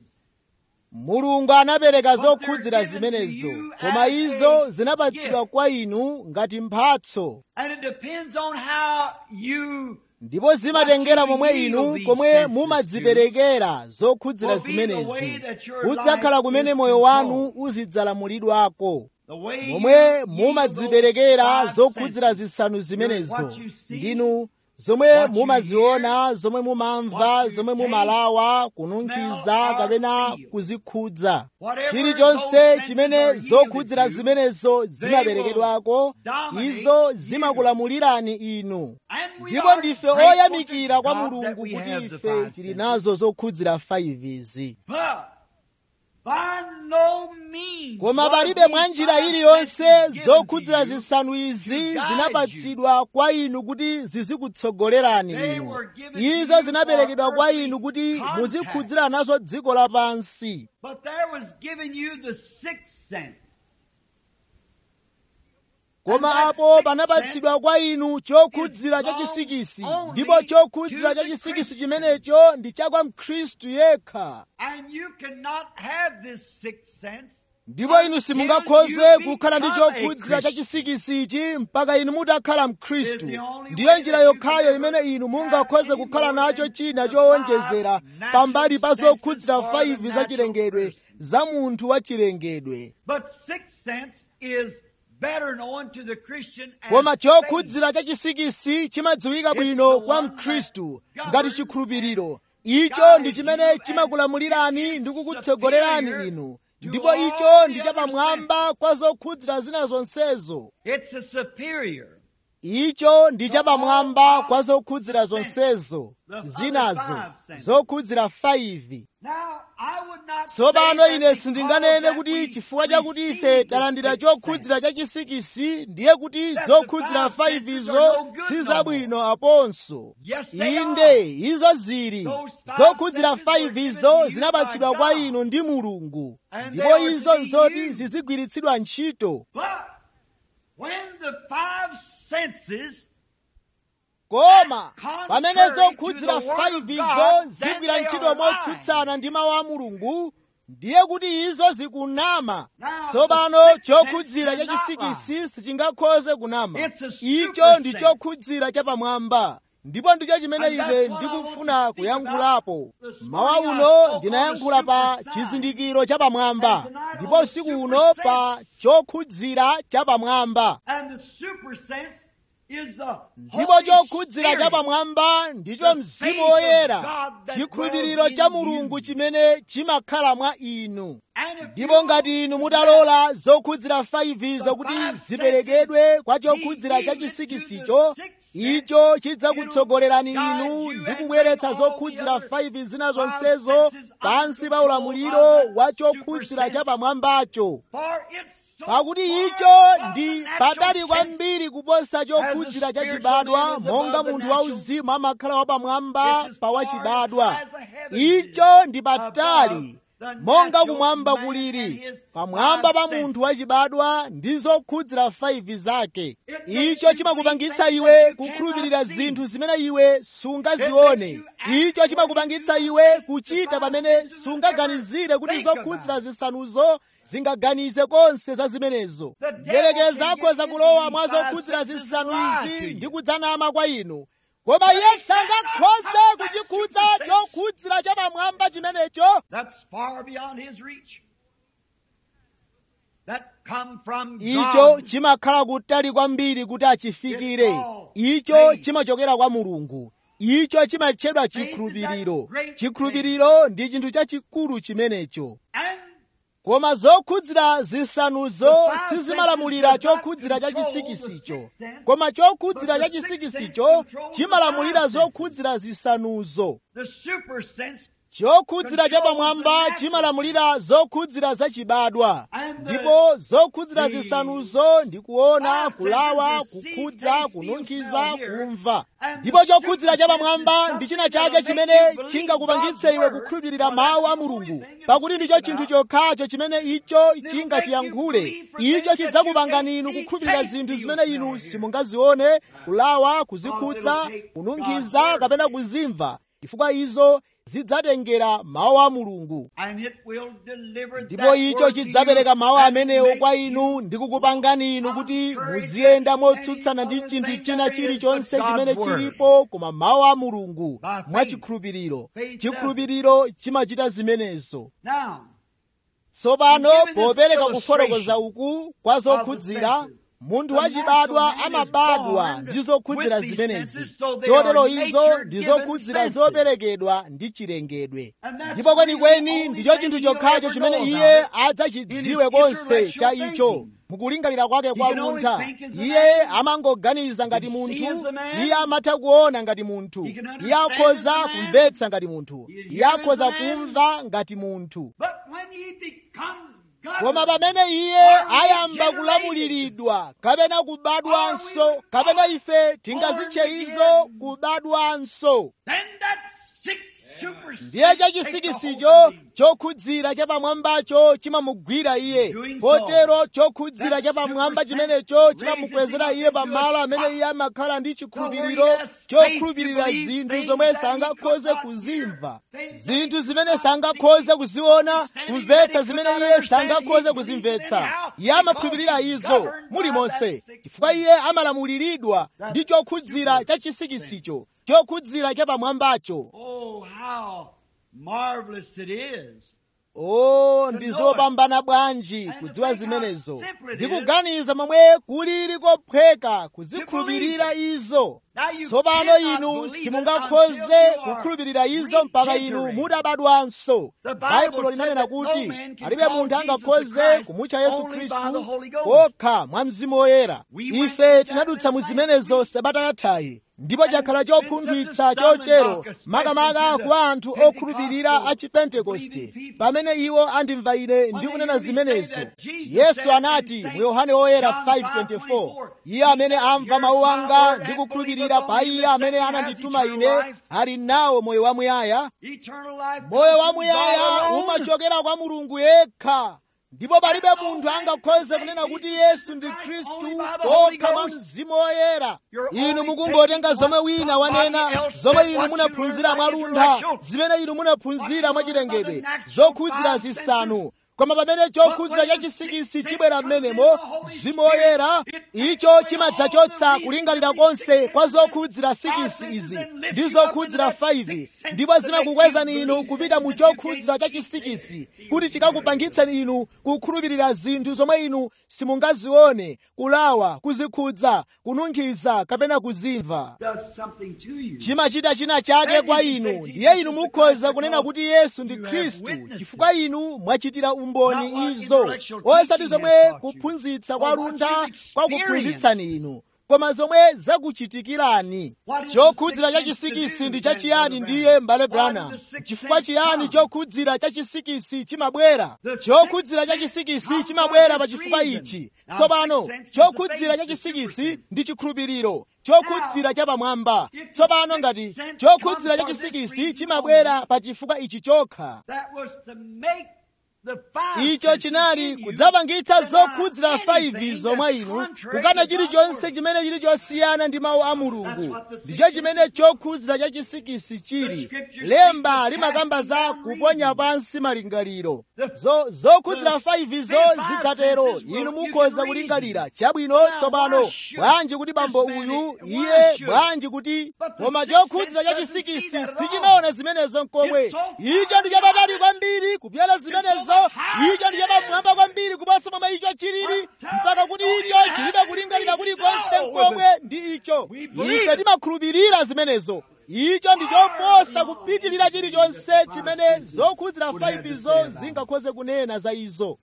mulungu anapereka But they're zokhudzira given to zimenezo you koma as izo a zinapatsidwa gift. kwa inu ngati mphatso And it depends on how you ndipo zimatengera What you momwe yield inu these komwe senses mumadziperekera zokhudzira will be the way zimenezi that your udzakhala life kumene is moyo wanu controlled. uzidzalamulidwako the way momwe you mumadziperekera yield those zokhudzira five zisanu zimenezo what you see, ndinu zomwe what you mumaziona zomwe mumamva what you zomwe taste, mumalawa kununkhiza smell, or kapena feel. kuzikhudza Whatever chilichonse those chimene senses are zokhudzira yielded to, zimenezo zimaperekedwako will dominate izo you. zimakulamulirani inu And we ndipo are ndife grateful oyamikira to kwa God that mulungu we kuti have the ife five tili senses. nazo zokhudzira 5 izi But by no means koma was palibe these mwa njira five iliyonse senses given zokhudzira to you zisanu izi guide zinapatsidwa kwa inu kuti zizikutsogolerani They inu were given to izo you zinaperekedwa for kwa earthly inu kuti contact. muzikhudzira nazo dziko lapansi But there was given you the sixth sense. koma And that apo sixth panapatsidwa kwa inu chokhudzira is cha belongs chisikisi only ndipo chokhudzira to cha the chisikisi Christian. chimenecho ndi cha kwa mkhristu yekha And you cannot have this sixth sense ndipo inu until simungakhoze you kukhala ndi become a chokhudzira cha Christian. chisikisi ichi mpaka inu mutakhala mkhristu Is the only ndiyo way njira that you yokhayo can imene ever inu have mungakhoze any kukhala more nacho than china the chowonjezera five pambali pa natural zokhudzira senses for the 5 za natural chilengedwe person. za munthu wa chilengedwe But sixth sense is better known to the Christian as koma faith. chokhudzira chachisikisi chimadziwika bwino kwa mkhristu ngati chikhulupiriro icho ndi chimene chimakulamulirani ndi kukutsogolerani inu ndipo icho ndi chapamwamba kwa zokhudzira zina zonsezo It's a superior. icho ndi chapamwamba kwa zokhudzira zonsezo zinazo zokhudzira 5 Now, I would not tsopano say ine that sindinganene because kuti that chifukwa we chakuti ife receive the talandira sixth chokhudzira chachisikisi ndiye kuti zokhudzira 5 izo si zabwino aponso Yes, they inde izo zili Those five zokhudzira senses were 5 given izo to you zinapatsidwa by kwa God. inu ndi mulungu And ndipo they are to izo be nzoti used. zizigwiritsidwa ntchito But when the five senses koma Contrary pamene to zokhudzira the word of 5 izo God, zigwira then they ntchito are motsutsana ndi mawu a mulungu ndiye kuti izo zikunama Now, tsopano the sixth chokhudzira sense cannot chachisikisi sichingakhoze kunama It's a icho super ndi sense. chokhudzira chapamwamba ndipo ndicho chimene And ife that's what I want ndikufuna to speak kuyankhulapo about. This mawa morning I uno spoke ndinayankhula on the pa super sign. chizindikiro chapamwamba And tonight ndipo on the usiku super uno pa sense. chokhudzira chapamwamba and the super sense is the ndipo Holy chokhudzira Spirit. chapamwamba ndicho The mzimu faith of woyera God that chikhulupiriro dwells cha in mulungu you. chimene chimakhala mwa inu And if ndipo you ngati inu let mutalola zokhudzira 5 the zokuti five ziperekedwe senses, kwa he chokhudzira gives it to chachisikisicho the sixth icho sense, chidzakutsogolerani it'll guide inu you ndi and kubweretsa bring all zokhudzira the other 5 zina five zonsezo senses pansi under pa control ulamuliro of that wa super chokhudzira sense. chapamwambacho For it's so pakuti far icho above ndi the natural patali sense. kwambiri kuposa chokhudzira As a chachibadwa spiritual man is monga above the munthu natural, wauzimu amakhala wapamwamba it's as pa far wachibadwa as the heavens icho ndi is patali above the monga natural kumwamba man kuliri and his pamwamba pa five munthu senses. wachibadwa ndi zokhudzira 5 zake It makes icho you chimakupangitsa believe iwe things that you kukhulupirira cannot see. zinthu zimene iwe sungazione It makes you act icho chimakupangitsa according to iwe the kuchita five pamene senses and sungaganizire kuti never think zokhudzira about it. zisanuzo zingaganize konse za zimenezo The devil mdierekezi can akhoza get kulowa into mwa these five zokhudzira senses zisanu and lie to izi you. ndi kudzanama kwa inu koma iye sangakhoze kuchikhudza chokhudzira chapamwamba chimenecho That's far beyond his reach. That come from icho God. chimakhala kutali kwambiri kuti achifikire It's all icho faith. chimachokera kwa mulungu icho chimatchedwa Faith is chikhulupiriro that great chikhulupiriro ndi chinthu chachikulu chimenecho And koma zokhudzira zisanuzo The five sizimalamulira senses does not chokhudzira control chachisikisicho the sixth sense, koma chokhudzira but the sixth chachisikisicho sense controls chimalamulira the five senses. zokhudzira zisanuzo the super sense chokhudzira controls chapamwamba the natural chimalamulira zokhudzira zachibadwa And the- ndipo zokhudzira the zisanuzo ndi kuona five kulawa senses, the see, kukhudza taste, feel, kununkhiza smell, hear. kumva And ndipo the chokhudzira super chapamwamba sense is ndi china something chake that'll chimene make you believe chingakupangitse God's iwe word, kukhulupirira for mawu that's a the only mulungu thing it'll pakuti ndicho speak chinthu about. chokhacho chimene icho make you chingachiyankhule believe for icho things that you chidzakupangani can't inu see, kukhulupirira taste, zinthu feel, zimene smell, inu hear. simungazione kulawa kuzikhudza it'll take kununkhiza God's kapena word. kuzimva chifukwa izo zidzatengera mawu a mulungu and it will deliver ndipo that icho word to chidzapereka you mawu and amenewo make kwa you inu ndi kukupangani inu kuti contrary to muziyenda any motsutsana ndi other chinthu thing china that there is chilichonse but chimene God's word. chilipo koma mawu a mulungu By faith. mwachikhulupiriro Faith chikhulupiriro chimachita zimenezo now tsopano In giving this popereka kufotokoza illustration uku kwa zokhudzira senses, munthu the wachibadwa natural man is amabadwa born ndi zokhudzira with these zimenezi senses, so they chotero are izo nature ndi given zokhudzira senses. zoperekedwa ndi chilengedwe And that's ndipo really kwenikweni the only ndicho thing chinthu he'll chokhacho ever chimene know iye about it adzachidziwe in his konse cha intellectual icho thinking. mukulingalira kwake kwa can only luntha think as a iye man. amangoganiza ngati He can see munthu as a man. iye amatha kuona ngati munthu He can understand iye akhoza as a man. kumvetsa ngati munthu He can iye hear as akhoza a man. kumva ngati munthu but when he becomes koma governed, pamene iye Are we ayamba generated? kulamuliridwa kapena kubadwanso Are we kapena ife tingazitche born izo again? kubadwanso then that sixth super ndiye sense takes a chachisikisicho hold of him. chokhudzira chapamwambacho chimamugwira iye Doing so, potero chokhudzira that chapamwamba super chimenecho sense chimamukwezera raises him iye up into a pamalo amene spot iye amakhala ndi where chikhulupiriro he has faith to chokhulupirira believe zinthu things zomwe that he sangakhoze could not kuzimva hear, things zinthu that he zimene could not sangakhoze see, kuziona understanding kumvetsa that he zimene could not iye understand, sangakhoze he kuzimvetsa believed anyhow, iye amakhulupirira because he's izo governed by mulimonse that sixth chifukwa iye amalamuliridwa ndi chokhudzira chachisikisicho chokhudzira chapamwambacho Oh, how marvelous it is o ndi zopambana bwanji kudziwa zimenezo ndikuganiza momwe kulili kophweka kuzikhulupirira izo tsopano inu simungakhoze kukhulupirira izo mpaka inu mutabadwanso baibulo linanena kuti palibe munthu angakhoze kumutcha yesu khristu kokha mwa mzimu woyera ife tinadutsa mu zimenezo sabata yathayi ndipo chakhala chopunthwitsa chotero makamaka kwa anthu okhulupirira a chipentekoste pamene iwo andimva ine ndikunena zimenezo yesu anati mu yohane woyera 5:24 iye amene amva mawu anga ndi kukhulupirira pa iye amene anandituma ine ali nawo moyo wamuyaya moyo wamuyaya umachokera kwa mulungu yekha ndipo palibe munthu angakhoze kunena kuti yesu ndi khristu kokha mwa mzimu woyera inu mukungotenga zomwe wina wanena zomwe inu munaphunzira mwaluntha zimene inu munaphunzira mwachilengedwe zokhudzira zisanu koma pamene chokhudzira chachisikisi chibwera m'menemo mzimu woyera icho chimadzachotsa kulingalira konse kwa zokhudzira sikisi izi ndi zokhudzira 5 ndipo zimakukwezani inu kupita mu chokhudzira chachisikisi kuti chikakupangitseni inu kukhulupirira zinthu zomwe inu simungazione kulawa kuzikhudza kununkhiza kapena kuzimva chimachita china chake kwa inu ndiye inu mukhoza kunena kuti yesu ndi khristu chifukwa inu mwachitira umboni izo osati zomwe kuphunzitsa kwa luntha kwakuphunzitsani inu koma zomwe zakuchitikirani chokhudzira chachisikisi ndi chachiyani ndiye mbale brana chifukwa chiyani chokhudzira chachisikisi chimabwera chokhudzira chachisikisi chimabwera pa chifukwa ichi tsopano chokhudzira chachisikisi ndi chikhulupiriro chokhudzira chapamwamba tsopano ngati chokhudzira chachisikisi chimabwera pa chifukwa ichi chokha icho chinali kudzapangitsa zokhudzira 5 zomwe inu kukana chilichonse chimene chili chosiyana ndi mawu a mulungu ndicho chimene chokhudzira chachisikisi chili lemba limakamba za kuponya pansi malingaliro zokhudzira 5 zo zidzatero inu mukhoza kulingalira chabwino tsopano bwanji kuti bambo uyu iye bwanji kuti koma chokhudzira chachisikisi sichimaona zimenezo nkomwe icho ndi chapatali kwambiri kupyala zimenezo icho ndi chapamwamba kwambiri kuposa momwe icho chilili mpaka kuti icho chilibe kulingalira kulikonse nkomwe ndi icho ife timakhulupirira zimenezo icho ndi choposa kupitirira chilichonse chimene zokhudzira 5 zo zingakhoze kunena za izo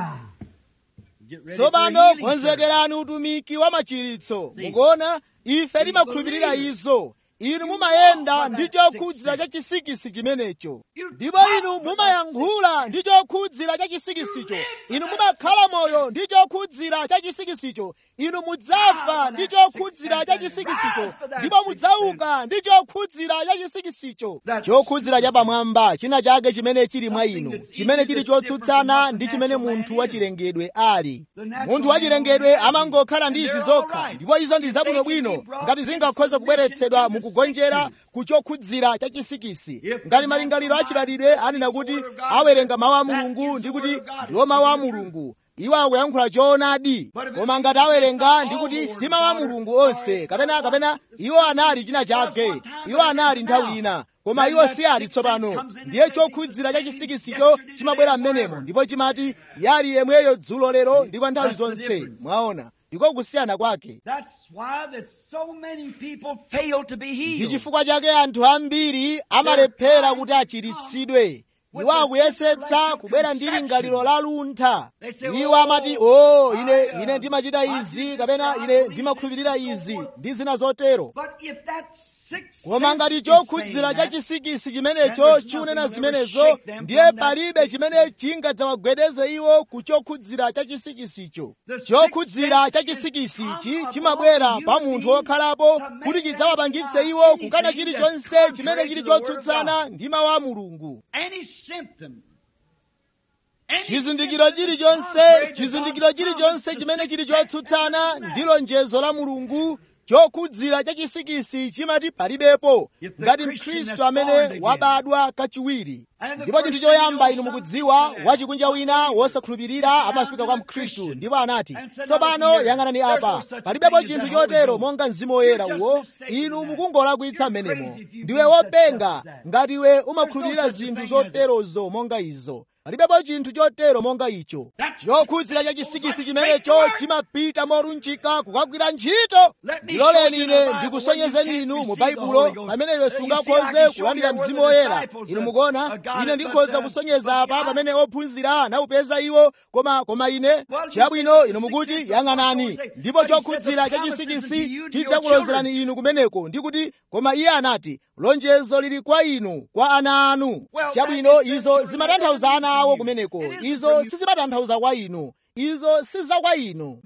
tsopano konzekerani utumiki wa machiritso mukuona ife timakhulupirira izo inu mumayenda ndi chokhudzira cha chisikisi chimenecho ndipo inu mumayankhula ndi chokhudzira cha chisikisicho inu mumakhala moyo ndi chokhudzira cha chisikisicho inu mudzafa ndi chokhudzira cha chisikisicho ndipo mudzauka ndi chokhudzira cha chisikisicho chokhudzira chapamwamba china chake chimene chili mwa inu chimene chili chotsutsana ndi chimene munthu wachilengedwe ali munthu wachilengedwe amangokhala ndi izi zokha ndipo izo ndi zabwinobwino ngati zingakhoza kubweretsedwa mukugonjera ku chokhudzira cha chisikisi ngati malingaliro achibadwidwe anena kuti awerenga mawu a mulungu ndi kuti ndiwo mawu a mulungu iwo akuyankhula choonadi koma ngati awerenga ndi kuti si mawu a mulungu onse kapena kapena iwo anali china chake iwo anali nthawi ina koma iwo si ali tsopano ndiye chokhudzira cha chisikisicho chimabwera m'menemo ndipo chimati yali yemweyo dzulo lero ndi kwa nthawi zonse mwaona ndiko kusiyana kwake ndi chifukwa chake anthu ambiri amalephera kuti achiritsidwe iwo akuyesetsa kubwera ndi lingaliro la luntha iwo amati o ine ine ndimachita izi kapena ine ndimakhulupirira izi ndi zina zotero koma ngati chokhudzira cha chisikisi chimenecho chikunena zimenezo ndiye palibe chimene chingadzawagwedeze iwo ku chokhudzira cha chisikisicho chokhudzira cha chisikisichi chimabwera pa munthu wokhalapo kuti chidzawapangitse iwo kukana chilichonse chimene chili chotsutsana ndi mawu a mulungu chizindikiro chilichonse chizindikiro chilichonse chimene chili chotsutsana ndi lonjezo la mulungu chokhudzira cha chisikisi chimati palibepo ngati mkhristu amene wabadwa kachiwiri ndipo chinthu choyamba inu mukudziwa wachikunja wina wosakhulupirira amafika kwa mkhristu ndipo anati tsopano yang'anani apa palibepo chinthu chotero monga mzimu woyera uwo inu mukungolakwitsa mmenemo ndiwe wopenga ngati iwe umakhulupirira zinthu zoterozo monga izo palibepo chinthu chotero monga icho chokhudzira cha chisikisi chimenecho chimapita morunjika kukagwira ntchito ndiloleni ine ndikusonyezeni inu mu baibulo pamene iwe sungakhoze kulandira mzimu woyera inu mukuona ine ndikhoza kusonyeza apa pamene ophunzira anawupeza iwo koma koma ine chabwino inu mukuti yang'anani ndipo chokhudzira cha chisikisi chidzakulozerani inu kumeneko ndikuti koma iye anati lonjezo lili kwa inu kwa ana anu chabwino izo zimatanthauza ana awo kumeneko izo sizimatanthauza kwa inu izo siza kwa inu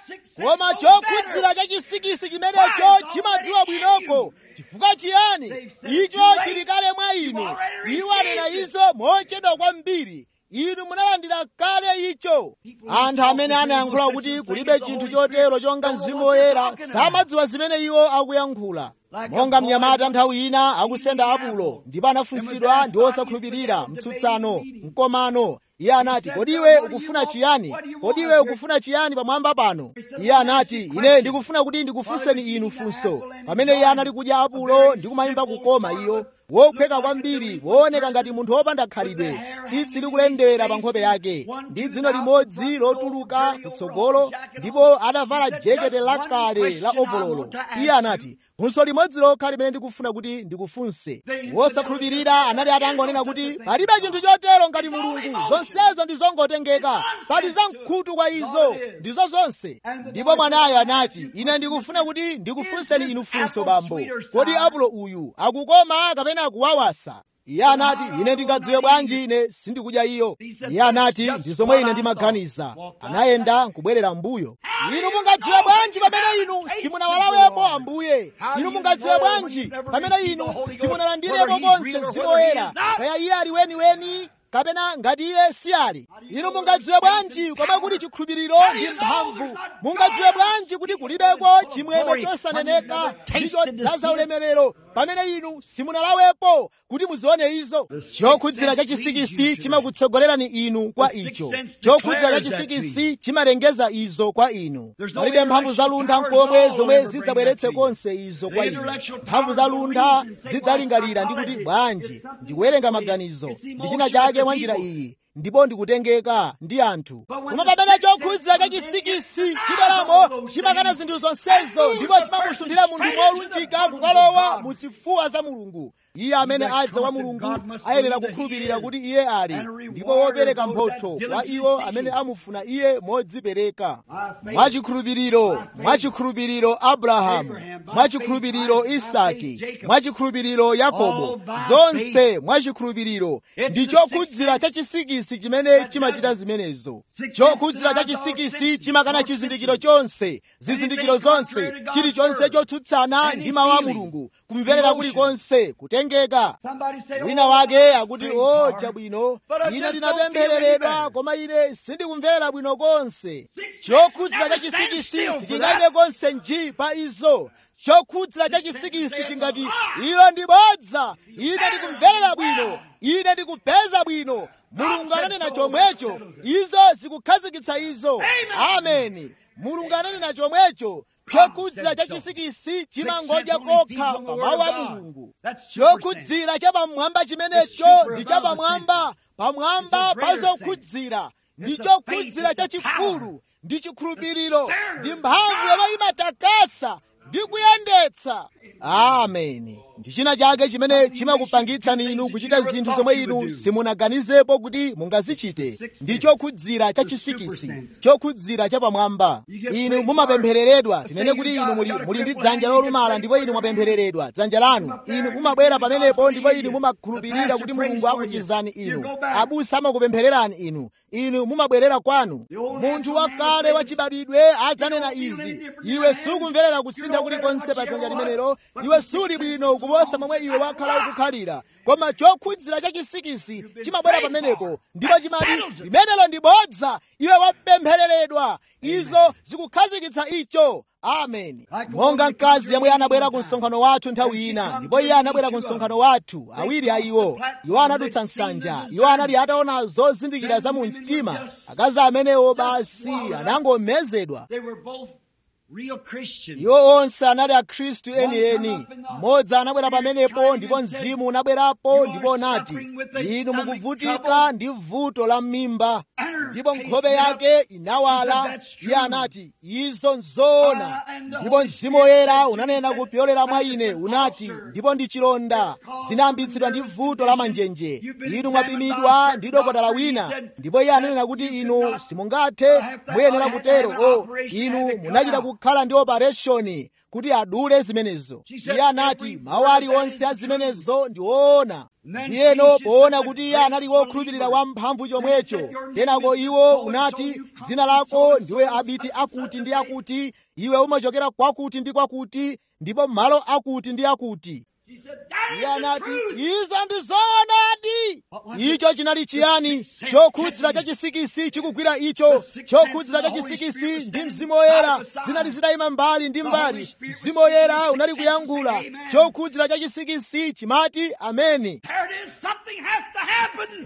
koma chokhudzira cha chisikisi chimenecho chimadziwa bwinoko chifukwa chiyani icho chili kale mwa inu iwo anena izo mochedwa kwambiri inu munalandira kale icho anthu amene anayankhula kuti kulibe chinthu chotero chonga mzimu woyera samadziwa zimene iwo akuyankhula monga mnyamata nthawi ina akusenda apulo ndipo anafunsidwa ndi osakhulupirira mtsutsano mkomano iye anati kodi iwe ukufuna chiyani kodi iwe ukufuna chiyani pamwamba pano iye anati ine ndikufuna kuti ndikufunseni inu funso pamene iye anali kudya apulo ndi kumayimba kukoma iyo wophweka kwambiri wooneka ngati munthu wopanda khalidwe tsitsi likulendera pa nkhope yake ndi dzino limodzi lotuluka kutsogolo ndipo adavala jekete lakale la ovololo iye anati funso limodzi lokha limene ndikufuna kuti ndikufunse wosakhulupirira anali atangonena kuti palibe chinthu chotero ngati mulungu zonsezo ndi zongotengeka pali zamkhutu kwa izo ndizo zonse ndipo mwanayo anati ine ndikufuna kuti ndikufunseni inu funso bambo kodi apulo uyu akukoma kapena akuwawasa iye anati ine ndingadziwe bwanji ine sindikudya iyo iye anati ndi zomwe ine ndimaganiza anayenda nkubwerera mbuyo inu mungadziwe bwanji pamene inu simunawalawepo ambuye inu mungadziwe bwanji pamene inu simunalandirepo konse mzimu woyera kaya iye ali weniweni kapena ngati iye si ali inu mungadziwe bwanji koma kuti chikhulupiriro ndi mphamvu mungadziwe bwanji kuti kulibeko chimwemwe chosaneneka ndi chodzaza ulemerero pamene inu simunalawepo kuti muzione izo chokhudzira cha chisikisi chimakutsogolerani inu kwa icho chokhudzira cha chisikisi chimalengeza izo kwa inu palibe mphamvu za luntha nkomwe zomwe zidzabweretse konse izo kwa inu mphamvu za luntha zidzalingalira ndi kuti bwanji ndikuwerenga maganizo ndi china chake mwa njira iyi ndipo ndikutengeka ndi anthu koma pamene chokhudzira cha chisikisi chibweramo chimakana zinthu zonsezo ndipo chimamusunthira munthu molunjika kukalowa mu zifuwa za mulungu iye amene adza kwa mulungu ayenera kukhulupirira kuti iye ali ndipo wopereka mphotho kwa iwo amene amufuna iye modzipereka mwachikhulupiriro mwachikhulupiriro abrahamu mwachikhulupiriro isaki mwachikhulupiriro yakobo zonse mwachikhulupiriro ndi chokhudzira cha chisikisi chimene chimachita zimenezo chokhudzira cha chisikisi chimakana chizindikiro chonse zizindikiro zonse chilichonse chotsutsana ndi mawu a mulungu kumverera kulikonse kutengeka wina wake akuti o chabwino ine ndinapemphereredwa koma ine sindikumvera bwino konse chokhudzira cha chisikisi sichingayime konse nji pa izo chokhudzira cha chisikisi chingati ilo ndi bodza ine ndikumverera bwino ine ndikupeza bwino mulungu ananena chomwecho izo zikukhazikitsa izo ameni mulungu ananena chomwecho chokhudzira cha chisikisi chimangodya kokha pa mawu a mulungu chokhudzira cha pamwamba chimenecho ndi cha pamwamba pamwamba pa zokhudzira ndi chokhudzira chachikulu ndi chikhulupiriro ndi mphamvu yomwe imatakasa ndi kuyendetsa ameni ndi china chake chimene chimakupangitsani inu kuchita zinthu zomwe inu simunaganizepo kuti mungazichite ndi chokhudzira cha chisikisi chokhudzira cha pamwamba inu mumapemphereredwa tinene kuti inu muli, muli ndi dzanja lolumala ndipo inu mwapemphereredwa dzanja lanu inu mumabwera pamenepo ndipo inu mumakhulupirira kuti mulungu akuchizani inu abusa amakupemphererani inu inu mumabwerera kwanu munthu wakale wachibadwidwe adzanena izi iwe sukumverera kusintha kulikonse pa dzanja limenelo iwe suli bwino kuposa momwe iwe wakhala ukukhalira koma chokhudzira cha chisikisi chimabwera pamenepo ndipo chimati limenelo ndi bodza iwe wapemphereredwa izo zikukhazikitsa icho ameni monga mkazi yemwe anabwera ku msonkhano wathu nthawi ina ndipo iye anabwera ku msonkhano wathu awiri a iwo iwo anadutsa nsanja iwo anali ataona zozindikira za mu mtima akazi amenewo basi anangomezedwa real Christians. iwo onse anali akhristu enieni mmodzi anabwera pamenepo ndipo mzimu unabwerapo ndipo unati inu mukuvutika ndi vuto la m'mimba ndipo nkhope yake inawala iye anati izo nzoona ndipo mzimu woyera unanena kupyolera mwa ine unati ndipo ndi chilonda zinayambitsidwa ndi vuto la manjenje inu mwapimidwa ndi dokotala wina ndipo iye ananena kuti inu simungathe muyenera kutero o inu munachita kukhala ndi opereshoni kuti adule zimenezo iye anati mawu aliwonse a zimenezo ndi woona ndiyeno poona kuti iye anali wokhulupirira wamphamvu chomwecho kenako iwo unati dzina lako ndiwe abiti akuti ndi akuti iwe umachokera kwakuti ndi kwakuti ndipo malo akuti ndi akuti He said, iye That is the anati truth. izo ndi zoonadi icho chinali chiyani chokhudzira cha chisikisi chikugwira icho chokhudzira cha chisikisi ndi mzimu woyera zinali zitayima mbali ndi mbali mzimu woyera unali kuyankhula chokhudzira cha chisikisi chimati ameni There it is. Something has to happen.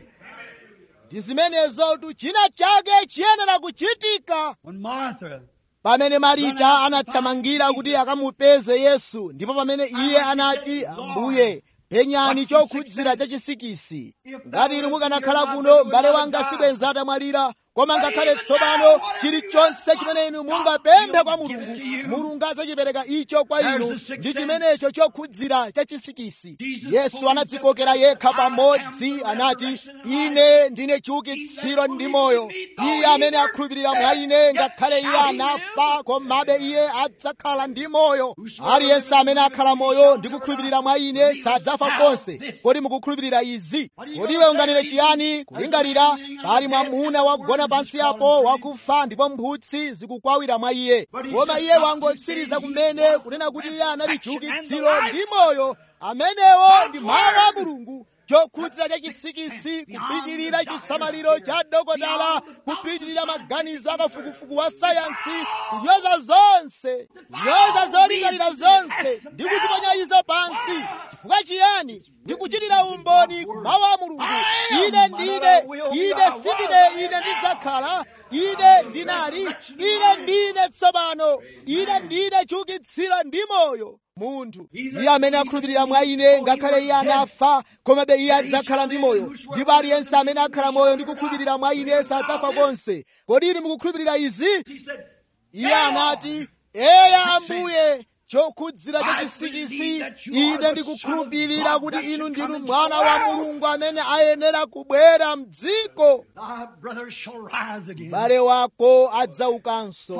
ndi zimenezotu china chake chiyenera kuchitika When Martha pamene marita anathamangira kuti akamupeze yesu ndipo pamene iye anati ambuye penyani chokhudzira cha chisikisi ngati inu mukanakhala kuno m'bale wanga sibwenza atamwalira koma ngakhale tsopano chilichonse chimene inu mungapemphe kwa mulungu mulungu adzachipereka icho kwa inu ndi chimenecho chokhudzira cha chisikisi yesu anadzikokera yekha pamodzi anati ine ndine chiukitsiro ndi moyo iye amene akhulupirira mwa ine ngakhale iye anafa komabe iye adzakhala ndi moyo aliyense amene akhala moyo ndi kukhulupirira mwa ine sadzafa konse kodi mukukhulupirira izi kodi iwe unganene chiyani kulingalira pali mwamuna wagona pansi apo wakufa ndipo mphutsi zikukwawira mwa iye koma iye wangotsiriza kumene kunena kuti iye anali chiukitsiro ndi moyo amenewo ndi mawu a mulungu chokhudzira cha chisikisi kupitirira chisamaliro cha dokotala kupitirira maganizo akafukufuku wa sayansi kunyoza zonse kunyoza zolingalira zonse ndi kuziponya izo pansi chifukwa chiyani ndi kuchitira umboni mawu a mulungu ine ndine ine sindine ine ndidzakhala ine ndinali ine ndine tsopano ine ndine chiukitsiro ndi moyo munthu iye amene akhulupirira mwa ine ngakhale iye anafa komabe iye adzakhala ndi moyo ndipo aliyense amene akhala moyo ndi kukhulupirira mwa ine sadzafa konse kodi inu mukukhulupirira izi He said, iye anati eya ambuye chokhudzira cha chisikisi ine ndikukhulupirira kuti inu ndinu mwana wa mulungu amene ayenera kubwera mdziko Thy brother shall rise again. m'bale wako adzaukanso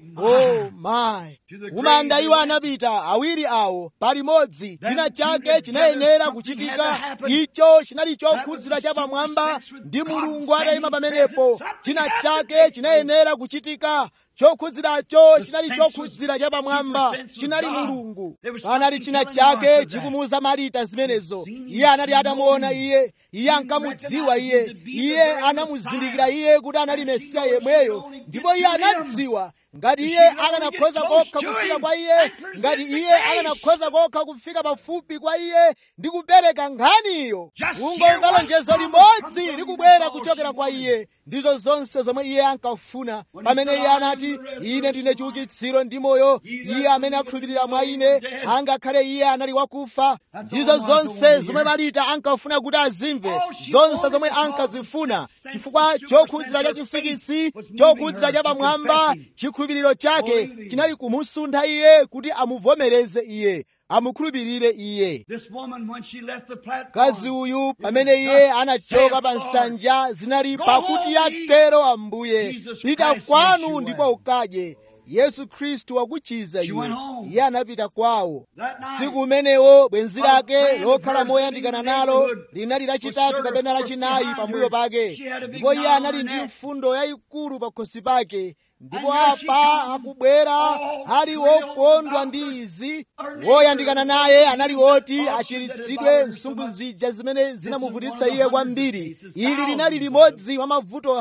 oh my kumanda iwo anapita awiri awo palimodzi china chake chinayenera kuchitika icho chinali chokhudzira cha pamwamba ndi mulungu atayima pamenepo china chake chinayenera kuchitika chokhudziracho chinali chokhudzira cha pamwamba chinali mulungu panali china chake chikumuuza marita zimenezo iye anali atamuona iye iye ankamudziwa iye iye anamuzindikira iye kuti anali mesiya yemweyo ndipo iye anadziwa ngati iye akanakhoza kokha kufika kwa iye ngati iye akanakhoza kokha kufika pafupi kwa iye ndi kupereka nkhaniyo kungomva lonjezo limodzi likubwera kuchokera kwa iye ndizo zonse zomwe iye ankafuna pamene iye anati ine ndine chiukitsiro ndi moyo iye amene akhulupirira mwa ine angakhale iye anali wakufa ndizo zonse zomwe marita ankafuna kuti azimve zonse zomwe ankazifuna chifukwa chokhudzira cha chisikisi chokhudzira cha pamwamba chikhulupiriro chake chinali kumusuntha iye kuti amuvomereze iye amukhulupirire iye This woman, when she left the platform, mkazi uyu pamene iye anachoka pa nsanja zinali pakuti yatero ambuye pita kwanu ndipo ukadye yesu khristu wakuchiza iye iye anapita kwawo siku umenewo bwenzi lake lokhala moyandikana nalo linali lachitatu kapena lachinayi pambuyo pake ndipo iye anali ndi mfundo yayikulu pa khosi pake ndipo apa akubwera ali wokondwa ndi izi woyandikana naye anali woti achiritsidwe msungu zija zimene zinamuvutitsa iye kwambiri ili linali limodzi mwa mavuto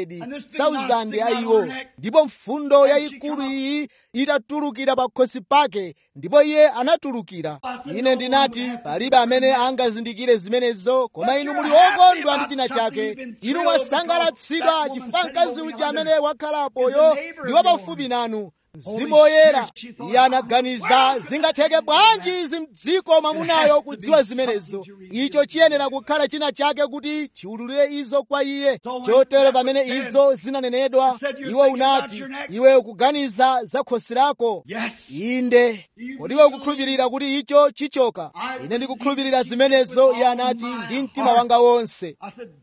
100,000 a iwo ndipo mfundo yayikulu iyi itatulukira pa khosi pake ndipo iye anatulukira ine ndinati palibe amene angazindikire zimenezo koma inu muli okondwa ndi china chake inu mwasangalatsidwa chifukwa mkazi uja amene wakhalapoyo ndi wapafupi nanu mzimu woyera iye anaganiza zingatheke bwanji izi mdziko mwamunayo kudziwa zimenezo icho chiyenera kukhala china chake kuti chiwululire izo kwa iye chotero pamene izo zinanenedwa iwe unati iwe ukuganiza za khosi lako inde kodiwe ukukhulupirira kuti icho chichoka ine ndikukhulupirira zimenezo iye anati ndi mtima wanga wonse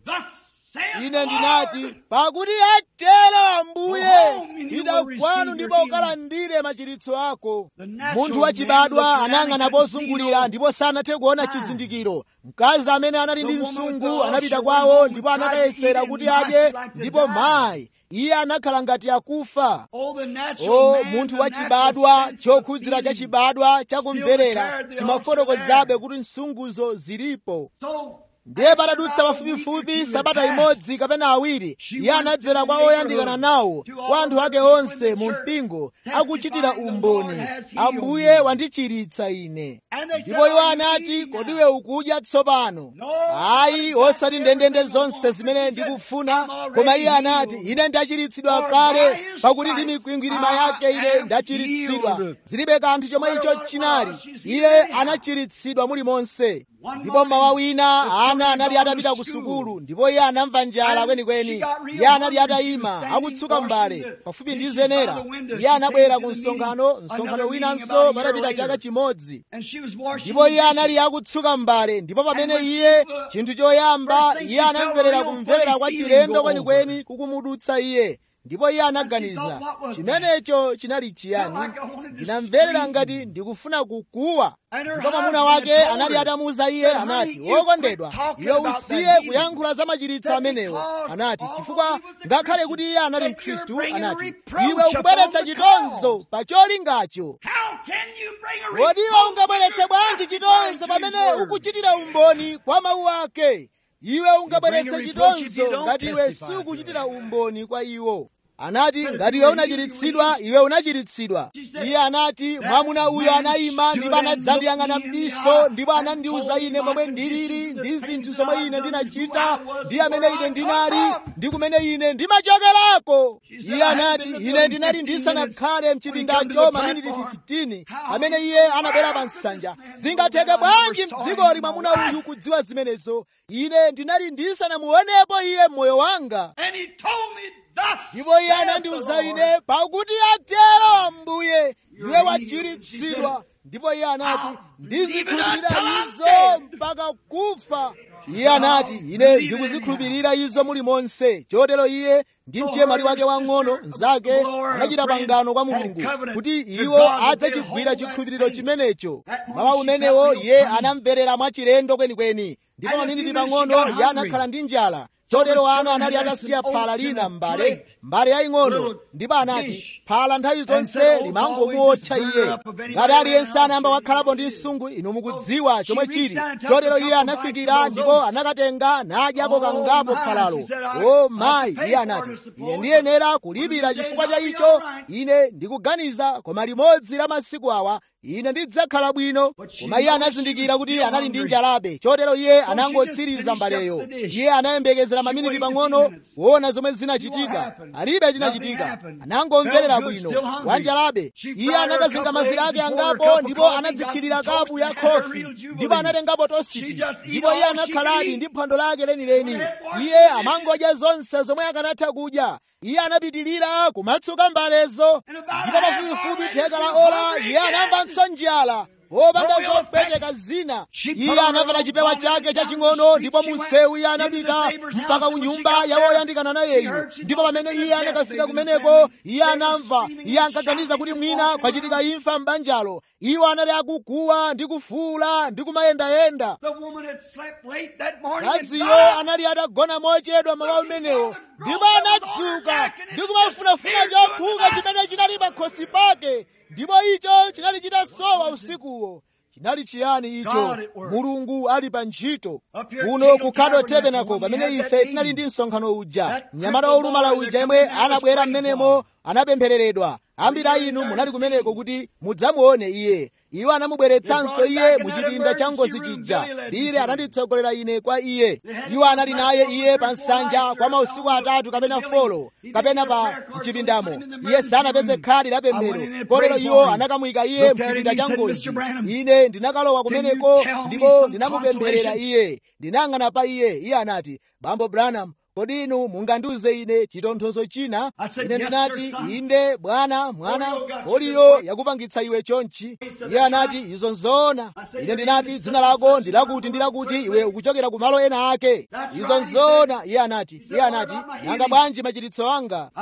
ine ndinati pakuti atero ambuye ida kwanu ndipo ukalandire machiritso ako munthu wachibadwa anayang'ana pozungulira ndipo sanathe kuona chizindikiro mkazi amene anali ndi msungu anapita kwawo ndipo anakayesera kuti adye ndipo mayi iye anakhala ngati akufa o munthu wachibadwa chokhudzira chachibadwa chakumverera chimafotokozabe kuti msunguzo zilipo ndiye patadutsa pafupifupi sabata imodzi kapena awiri iye anadzera kwa oyandikana nawo kwa anthu ake onse mu mpingo akuchitira umboni ambuye wandichiritsa ine ndipo iwo anati kodiwe ukudya tsopano ayi osati ndendende zonse zimene ndikufuna koma iye anati ine ndachiritsidwa kale pakuti ndi mikwingwirima yake ine ndachiritsidwa zilibe kanthu chomwe icho chinali iye anachiritsidwa muli monse ndipo mmawa wina ana anali atapita ku sukulu ndipo iye anamva njala kwenikweni iye anali atayima akutsuka mbale pafupi ndi zenera iye anabwera ku msonkhano msonkhano winanso patapita chaka chimodzi ndipo iye anali akutsuka mbale ndipo pamene iye chinthu choyamba iye anamverera kumverera kwa chilendo kwenikweni kukumudutsa iye ndipo iye anaganiza chimenecho chinali chiyani ndinamverera ngati ndikufuna kukuwa ndipo mwamuna wake anali atamuwuza iye anati wokondedwa iwe usiye kuyankhula za machiritso amenewo anati chifukwa ngakhale kuti iye anali mkhristu anati iwe ukubweretsa chitonzo pa cholingacho kodi iwe ungabweretse bwanji chitonzo pamene ukuchitira umboni kwa mawu ake iwe ungabweretse chitonzo ngati iwe sukuchitira umboni kwa iwo anati ngati iwe unachiritsidwa iwe unachiritsidwa iye anati mwamuna uyo anayima ndipo anadzandiyang'ana m'diso ndipo anandiwuza ine momwe ndilili ndi zinthu zomwe ine ndinachita ndi amene ine ndinali ndi kumene ine ndimachokerako iye anati ine ndinali ndisanakhale mchipindacho maminiti 15 pamene iye anabwera pa nsanja zingatheke bwanji mdzikoli mwamuna uyu kudziwa zimenezo ine ndinali ndisanamuonepo iye mmoyo wanga ndipo iye anandiwuza ine pakuti atero ambuye iwe wachiritsidwa ndipo iye anati ndizikhulupirira izo mpaka kufa iye anati ine ndikuzikhulupirira izo muli monse chotero iye ndi mchemwali wake wang'ono mnzake anachita pangano kwa mulungu kuti iwo adzachigwira chikhulupiriro chimenecho mawa umenewo iye anamverera mwachilendo kwenikweni ndipo maminiti pang'ono iye anakhala ndi njala chotero ana anali atasiya phala lina m'mbale mbale yaying'ono ndipo anati phala nthawi zonse limangomuotcha iye ngati aliyense anayamba wakhalapo ndi msungu inu mukudziwa chomwe chili chotero iye anafikira ndipo anakatenga nadyako kangapo phalalo o mayi iye anati ine ndiyenera kulipira chifukwa cha icho ine ndikuganiza koma limodzi la masiku awa ine ndidzakhala bwino koma iye anazindikira kuti anali ndi njalabe chotero iye anangotsiriza mbaleyo iye anayembekezera maminiti pang'ono kuona zomwe zinachitika alibe chinachitika anangomverera bwino wanjalabe iye anakazinga mazira ake angapo ndipo anadzithirira kapu ya khofi ndipo anatengapo tositi ndipo iye anakhaladi ndi phwando lake lenileni iye amangodya zonse zomwe akanatha kudya iye anapitilira kumatsuka mbalezo ndipo pafupifupi theka la ola iye anamvanso njala wopanda zopweteka zina iye anamvera chipewa chake chaching'ono ndipo munsewu iye anapita mpaka ku nyumba ya woyandikana nayeyu ndipo pamene iye anakafika kumeneko iye anamva iye ankaganiza kuti mwina kwachitika imfa m'banjalo iwo anali akuguwa ndi kufuula ndi kumayendayenda kaziyo anali atagona mochedwa mawa umenewo ndipo anadzuka ndi kumafunafuna chokhuka chimene chinali pakhosi pake ndipo icho chinali chitasowa usikuwo chinali chiyani icho mulungu ali pa ntchito kuno kukhadwa tabernacle pamene ife tinali ndi msonkhano uja mnyamata wolumala uja yemwe anabwera mmenemo anapemphereredwa ambiri a inu munali kumeneko kuti mudzamuone iye iwo anamubweretsanso iye mu chipinda cha ngozi chija bile ananditsogolera ine kwa iye iwo anali naye iye pa nsanja kwa mausiku atatu kapena folo kapena pa mchipindamo iye sanapeze khadi la pemphero kotero iwo anakamuyika iye mchipinda cha ngozi ine ndinakalowa kumeneko ndipo ndinamupempherera iye ndinayang'ana pa iye iye anati bambo branham kodi inu mungandiuze ine chitonthozo china ine ndinati inde bwana mwana kodiyo yakupangitsa iwe chonchi iye anati izo nzoona ine ndinati dzina lako ndilakuti ndilakuti iwe ukuchokera ku malo ena ake izo nzoona iye anati iye anati nanga bwanji machiritso anga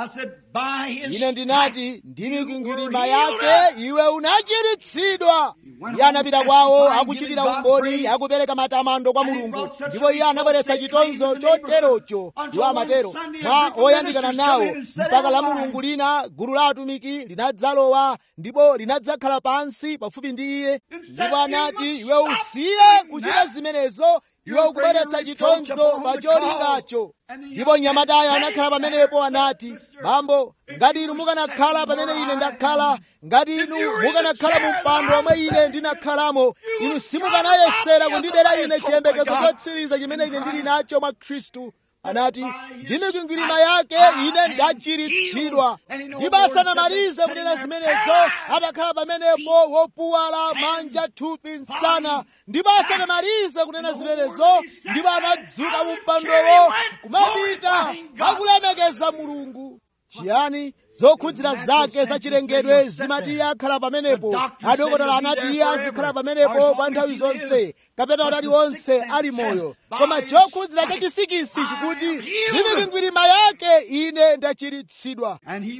ine ndinati ndi mikwingwirima yake iwe unachiritsidwa iye anapita kwawo akuchitira umboni akupereka matamando kwa mulungu ndipo iye anabweretsa chitonzo choterocho iwo amatero mwa oyandikana nawo mpaka la mulungu lina gulu la atumiki linadzalowa ndipo linadzakhala pansi pafupi ndi iye ndipo anati iwe usiye kuchita zimenezo iwe ukubweretsa chitonzo pa cholingacho ndipo mnyamatayo anakhala pamenepo anati bambo ngati inu mukanakhala pamene ine ndakhala ngati inu mukanakhala mu mpando omwe ine ndinakhalamo inu simukanayesera kundibera ine chiyembekezo chotsiriza chimene ine ndili nacho mwa khristu anati ndi mikwingwirima yake ine ndachiritsidwa ndipo asanamalize kunena zimenezo atakhala pamenepo wopuwala manja thupi msana ndipo asanamalize kunena zimenezo ndipo anadzuka mu mpandowo kumapita akulemekeza mulungu chiyani zokhudzira zake zachilengedwe zimati iye akhala pamenepo adokotala anati iye azikhala pamenepo kwa nthawi zonse kapena utali wonse ali moyo koma chokhudzira chachisikisi chikuti ndi mikwingwirima yake ine ndachiritsidwa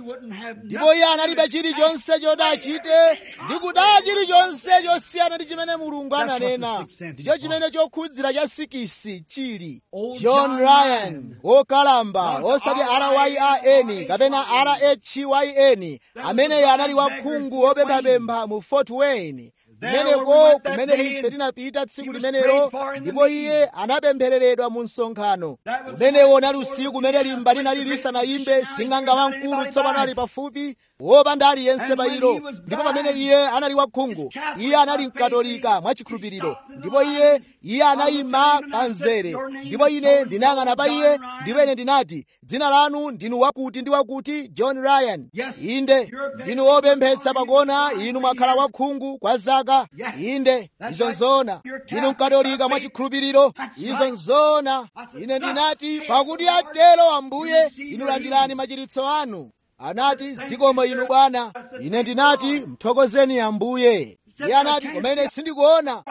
ndipo iye analibe chilichonse choti achite ndi kudaya chilichonse chosiyana ndi chimene mulungu ananena ndicho chimene chokhudzira cha sikisi chili john ryan wokalamba osati ryan kapena rhyn ameneyo anali wakhungu wopemphapempha mu fort wayne kumeneko kumene ife tinapita tsiku limenelo ndipo iye anapemphereredwa mu msonkhano umenewo unali usiku umene limba linali lisanayimbe sing'anga wamkulu tsopano ali pafupi wopanda aliyense pa ilo ndipo pamene iye anali wakhungu iye anali mkatolika mwachikhulupiriro ndipo iye iye anayima pa mzere ndipo ine ndinayang'ana pa iye ndipo ine ndinati dzina lanu ndinu wakuti ndi wakuti john ryan inde ndinu wopemphetsa pakona inu mwakhala wakhungu kwa zaka inde izo nzoona ndinu mkatolika mwachikhulupiriro izo nzoona ine ndinati pakuti atero ambuye inu landirani machiritso anu anati zikomo inu bwana ine ndinati mthokozeni ambuye iye anati kumene sindikuona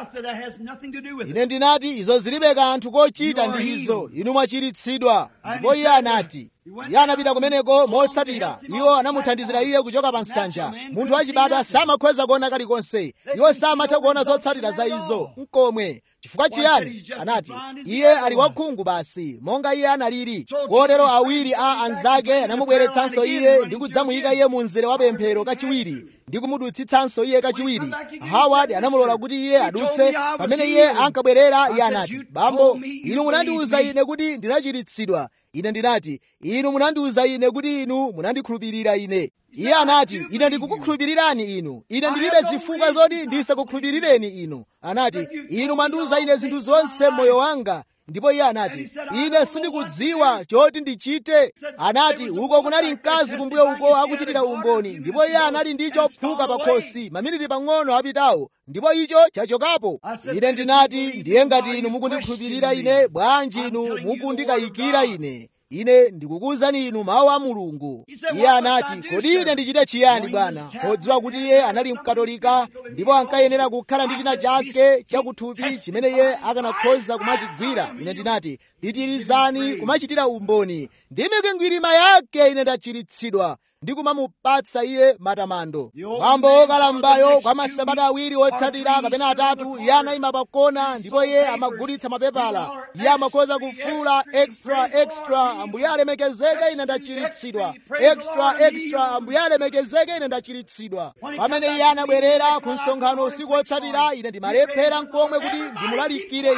ine ndinati izo zilibe kanthu kochita ndi izo inu mwachiritsidwa ndipo iye anati iye anapita kumeneko motsatira iwo anamuthandizira iye kuchoka pa nsanja munthu wachibadwa samakhoza kuona kalikonse iwo samatha kuona zotsatira za izo nkomwe chifukwa chiyani anati iye ali wakhungu basi monga iye analili kotero awiri a anzake anamubweretsanso iye ndi kudzamuyika iye mu mzere wa pemphero kachiwiri ndi kumudutsitsanso iye kachiwiri howard anamulola kuti iye adutse pamene iye ankabwerera iye anati bambo inu munandiwuza ine kuti ndinachiritsidwa ine ndinati inu munandiwuza ine kuti inu munandikhulupirira ine iye anati ine ndikukukhulupirirani inu ine ndilibe zifukwa zoti ndisakukhulupirireni inu anati inu mwandiwuza ine zinthu zonse m'moyo wanga ndipo iye anati ine sindikudziwa choti ndichite anati uko kunali mkazi kumbuyo uko akuchitira umboni ndipo iye anali ndi chophuka pa khosi maminiti pang'ono apitawo ndipo icho chachokapo ine ndinati ndiye ngati inu mukundikhulupirira ine bwanji inu mukundikayikira ine ine ndikukuwuzani inu mawu a mulungu iye anati kodi ine ndichite chiyani bwana podziwa kuti iye anali mkatolika ndipo ankayenera kukhala ndi china chake chakuthupi chimene iye akanakhoza kumachigwira ine ndinati pitirizani kumachitira umboni ndi mikwingwirima yake ine ndachiritsidwa ndi kumamupatsa iye matamando bambo wokalambayo kwa masabata awiri otsatira kapena atatu iye anayima pakona ndipo iye amagulitsa mapepala iye amakhoza kufuula extra extra ambuye alemekezeke ine ndachiritsidwa extra extra ambuye alemekezeke ine ndachiritsidwa pamene iye anabwerera ku msonkhano usiku otsatira ine ndimalephera nkomwe kuti ndimulalikire iye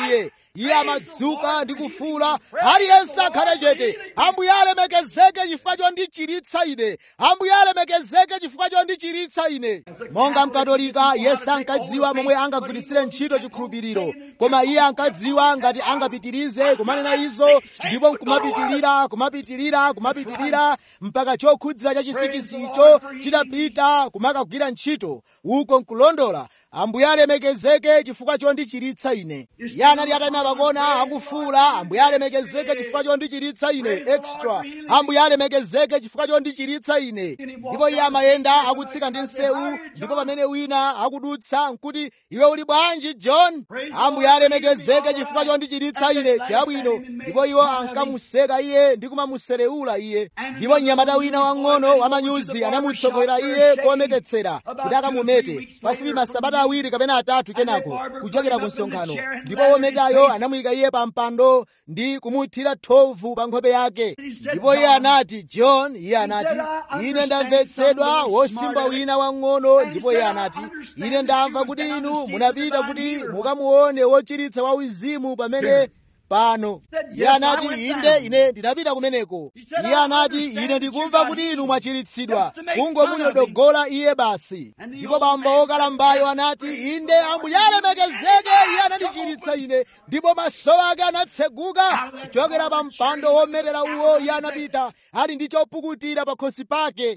iye amadzuka ndi kufuula aliyense akhale chete ambuye alemekezeke chifukwa chondichiritsa ine ambuye alemekezeke chifukwa chondichiritsa ine monga mkatolika iye sankadziwa momwe angagwiritsire ntchito chikhulupiriro koma iye ankadziwa ngati angapitirize kumanena izo ndipo nkumapitirira kumapitirira kumapitirira mpaka chokhudzira cha chisikisi icho chitapita kumakagwira ntchito uko nkulondola ambuye alemekezeke chifukwa chondichiritsa ine iye anali atayima pakona akufuula ambuye alemekezeke chifukwa chondichiritsa ine extra ambuye alemekezeke chifukwa chondichiritsa ine ndipo iye amayenda akutsika ndi nsewu ndipo pamene wina akudutsa nkuti iwe uli bwanji john ambuye alemekezeke chifukwa chondichiritsa ine chabwino ndipo iwo ankamuseka iye ndi kumamuserewula iye ndipo mnyamata wina wang'ono wamanyuzi anamutsogolera iye komeketsera kuti akamumete pafupi masabata awiri kapena atatu kenako kuchokera ku msonkhano ndipo wometayo anamuyika iye pa mpando ndi kumuthira thovu pa nkhope yake ndipo iye anati john iye anati ine ndamvetsedwa wosimba wina wang'ono ndipo iye anati ine ndamva kuti inu munapita kuti mukamuone wochiritsa wa uzimu pamene pano iye anati inde ine ndinapita kumeneko iye anati ine ndikumva kuti inu mwachiritsidwa kungomunyodogola iye basi ndipo bambo wokalambayo anati inde ambuye alemekezeke iye anandichiritsa ine ndipo maso ake anatseguka kuchokera pa mpando wometera uwo iye anapita ali ndi chopukutira pa khosi pake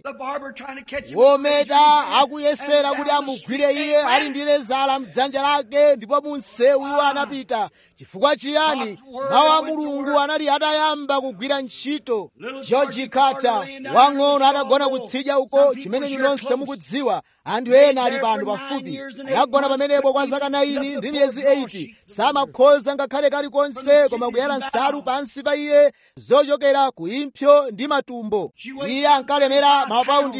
wometa akuyesera kuti amugwire iye ali ndi lezala mdzanja lake ndipo munsewu iwo anapita chifukwa chiyani mawu a mulungu anali atayamba kugwira ntchito george carter wang'ono atagona kutsidya uko chimene nonse mukudziwa anthu ena ali pano pafupi anagona pamenepo kwa zaka 9 ndi miyezi 8 samakhoza ngakhale kalikonse koma kuyala nsalu pansi pa iye zochokera ku impsyo ndi matumbo iye ankalemera mapaundi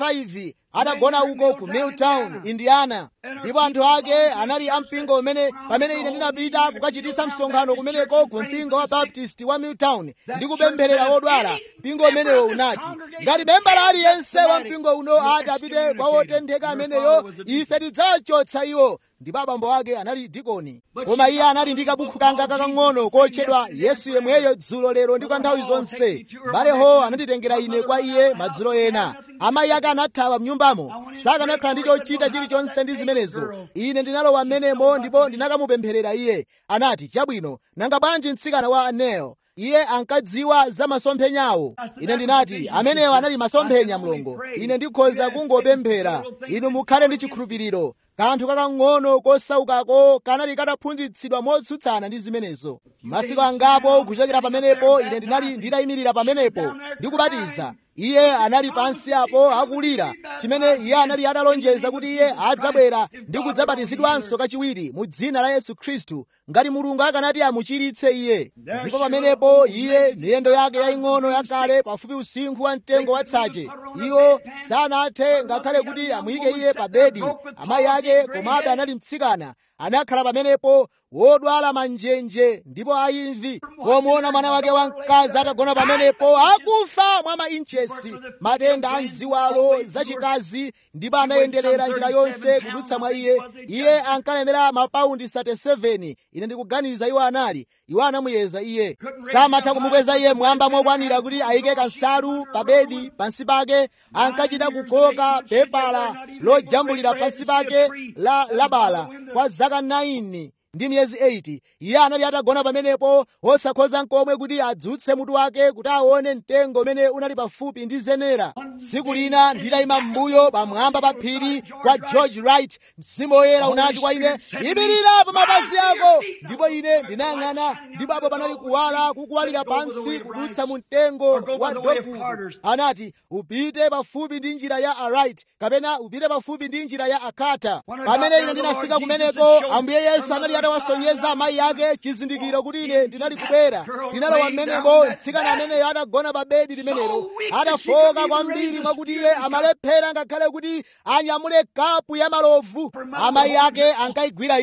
35 adagona uko ku milltown indiana ndipo anthu ake anali ampingo umene pamene ine ndinapita kukachititsa msonkhano kumeneko ku mpingo wa baptist wa milltown ndi kupempherera wodwala mpingo umenewo unati ngati membala aliyense wa mpingo uno ati apite kwa wotentheka ameneyo ife tidzawachotsa iwo ndipo abambo ake anali dikoni koma iye anali ndi kabukhu kanga kakang'ono kotchedwa yesu yemweyo dzulo lero ndi kwa nthawi zonse baleho ananditengera ine kwa iye madzulo ena amayi ake anathawa mnyumbamo sakanakhala ndi chochita chilichonse ndi zimenezo ine ndinalowa m'menemo ndipo ndinakamupempherera iye anati chabwino nanga bwanji mtsikana wa aneo iye ankadziwa za masomphenyawo ine ndinati amenewo anali masomphenya mlongo ine ndikhoza kungopemphera inu mukhale ndi chikhulupiriro kanthu kakang'ono kosaukako kanali kataphunzitsidwa motsutsana ndi zimenezo masiku angapo kuchokera pamenepo ine ndinali nditayimirira pamenepo ndikubatiza iye anali pansi apo akulira chimene iye anali atalonjeza kuti iye adzabwera ndi kudzabatizidwanso kachiwiri mu dzina la yesu khristu ngati mulungu akanati amuchiritse iye ndipo pamenepo iye miyendo yake yaying'ono yakale pafupi usinkhu wa mtengo watsache iwo sanathe ngakhale kuti amuyike iye pa bedi amayi ake komabe anali mtsikana anakhala pamenepo wodwala manjenje ndipo ayimvi pomuona mwana wake wamkazi atagona pamenepo akufa mwa mainchesi matenda a mziwalo zachikazi ndipo anayenderera njira yonse kudutsa mwa iye iye ankalemera mapaundi 37 ine ndikuganiza iwo anali iwo anamuyeza iye samatha kumukweza iye mwamba mokwanira kuti ayike kansalu pa bedi pansi pake ankachita kukoka pepala lojambulira pansi pake la labala kwa zaka 9 ndi miyezi 8 iye anali atagona pamenepo osakhoza nkomwe kuti adzutse mutu wake kuti aone mtengo umene unali pafupi ndi zenera tsiku lina nditayima m'mbuyo pamwamba pa phiri kwa george wright mzimu woyera unati kwa ine imirira pa mapazi ako ndipo ine ndinayang'ana ndipo apo panali kuwala kukuwalira pansi kudutsa mu mtengo wa dogu anati upite pafupi ndi njira ya aright kapena upite pafupi ndi njira ya akata pamene ine ndinafika kumeneko ambuye yesu anali atawasonyeza amayi ake chizindikiro kuti ine ndinali kubwera ndinalowa mmenemo mtsikana ameneyo atagona pa bedi limenelo adafoka kwambiri mwakuti iye amalephera ngakhale kuti anyamule kapu ya malovu amayi ake ankayigwira iyo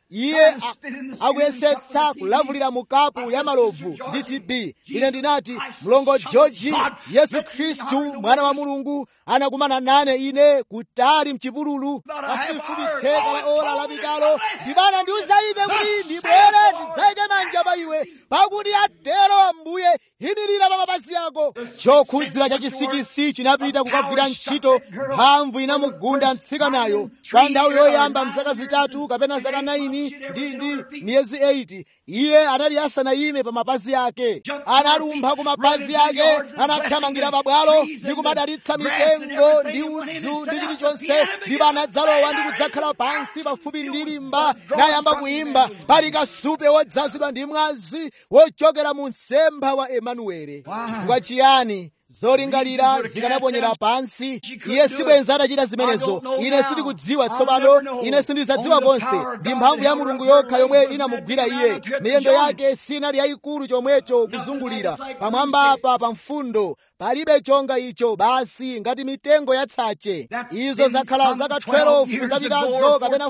iye a- akuyesetsa kulavulira mukapu ya malovu ndi tb ine ndinati mlongo georgi yesu khristu mwana wa mulungu anakumana nane ine kutali mchipululu pafupifupi theka la ola lapitalo ndipo anandiuza ine kuti ndibwere ndidzayike manja pa iwe pakuti atero ambuye imirira pa mapazi ako chokhudzira cha chisikisi chinapita kukagwira ntchito mphamvu inamugunda mtsikanayo pa nthawi yoyamba mzaka zitatu kapena zaka 9 ndi ndi miyezi 8 iye anali asanayime pa mapazi ake analumpha ku mapazi ake anathamangira pabwalo ndi kumadalitsa mitengo ndi udzu ndi chilichonse ndipo anadzalowa ndi kudzakhala pansi pafupi ndi limba nayamba kuimba pali kasupe wodzazidwa ndi mwazi wochokera mu msempha wa emanuele chifukwa chiyani zolingalira zikanaponyera pansi iye sibwenza atachita zimenezo ine sindikudziwa tsopano ine sindidzadziwa konse ndi mphamvu ya mulungu yokha yomwe inamugwira iye miyendo yake sinali yayikulu chomwecho kuzungulira pamwamba apa pa mfundo palibe chonga icho basi ngati mitengo ya tsache izo zakhala zaka 12 zapitazo kapena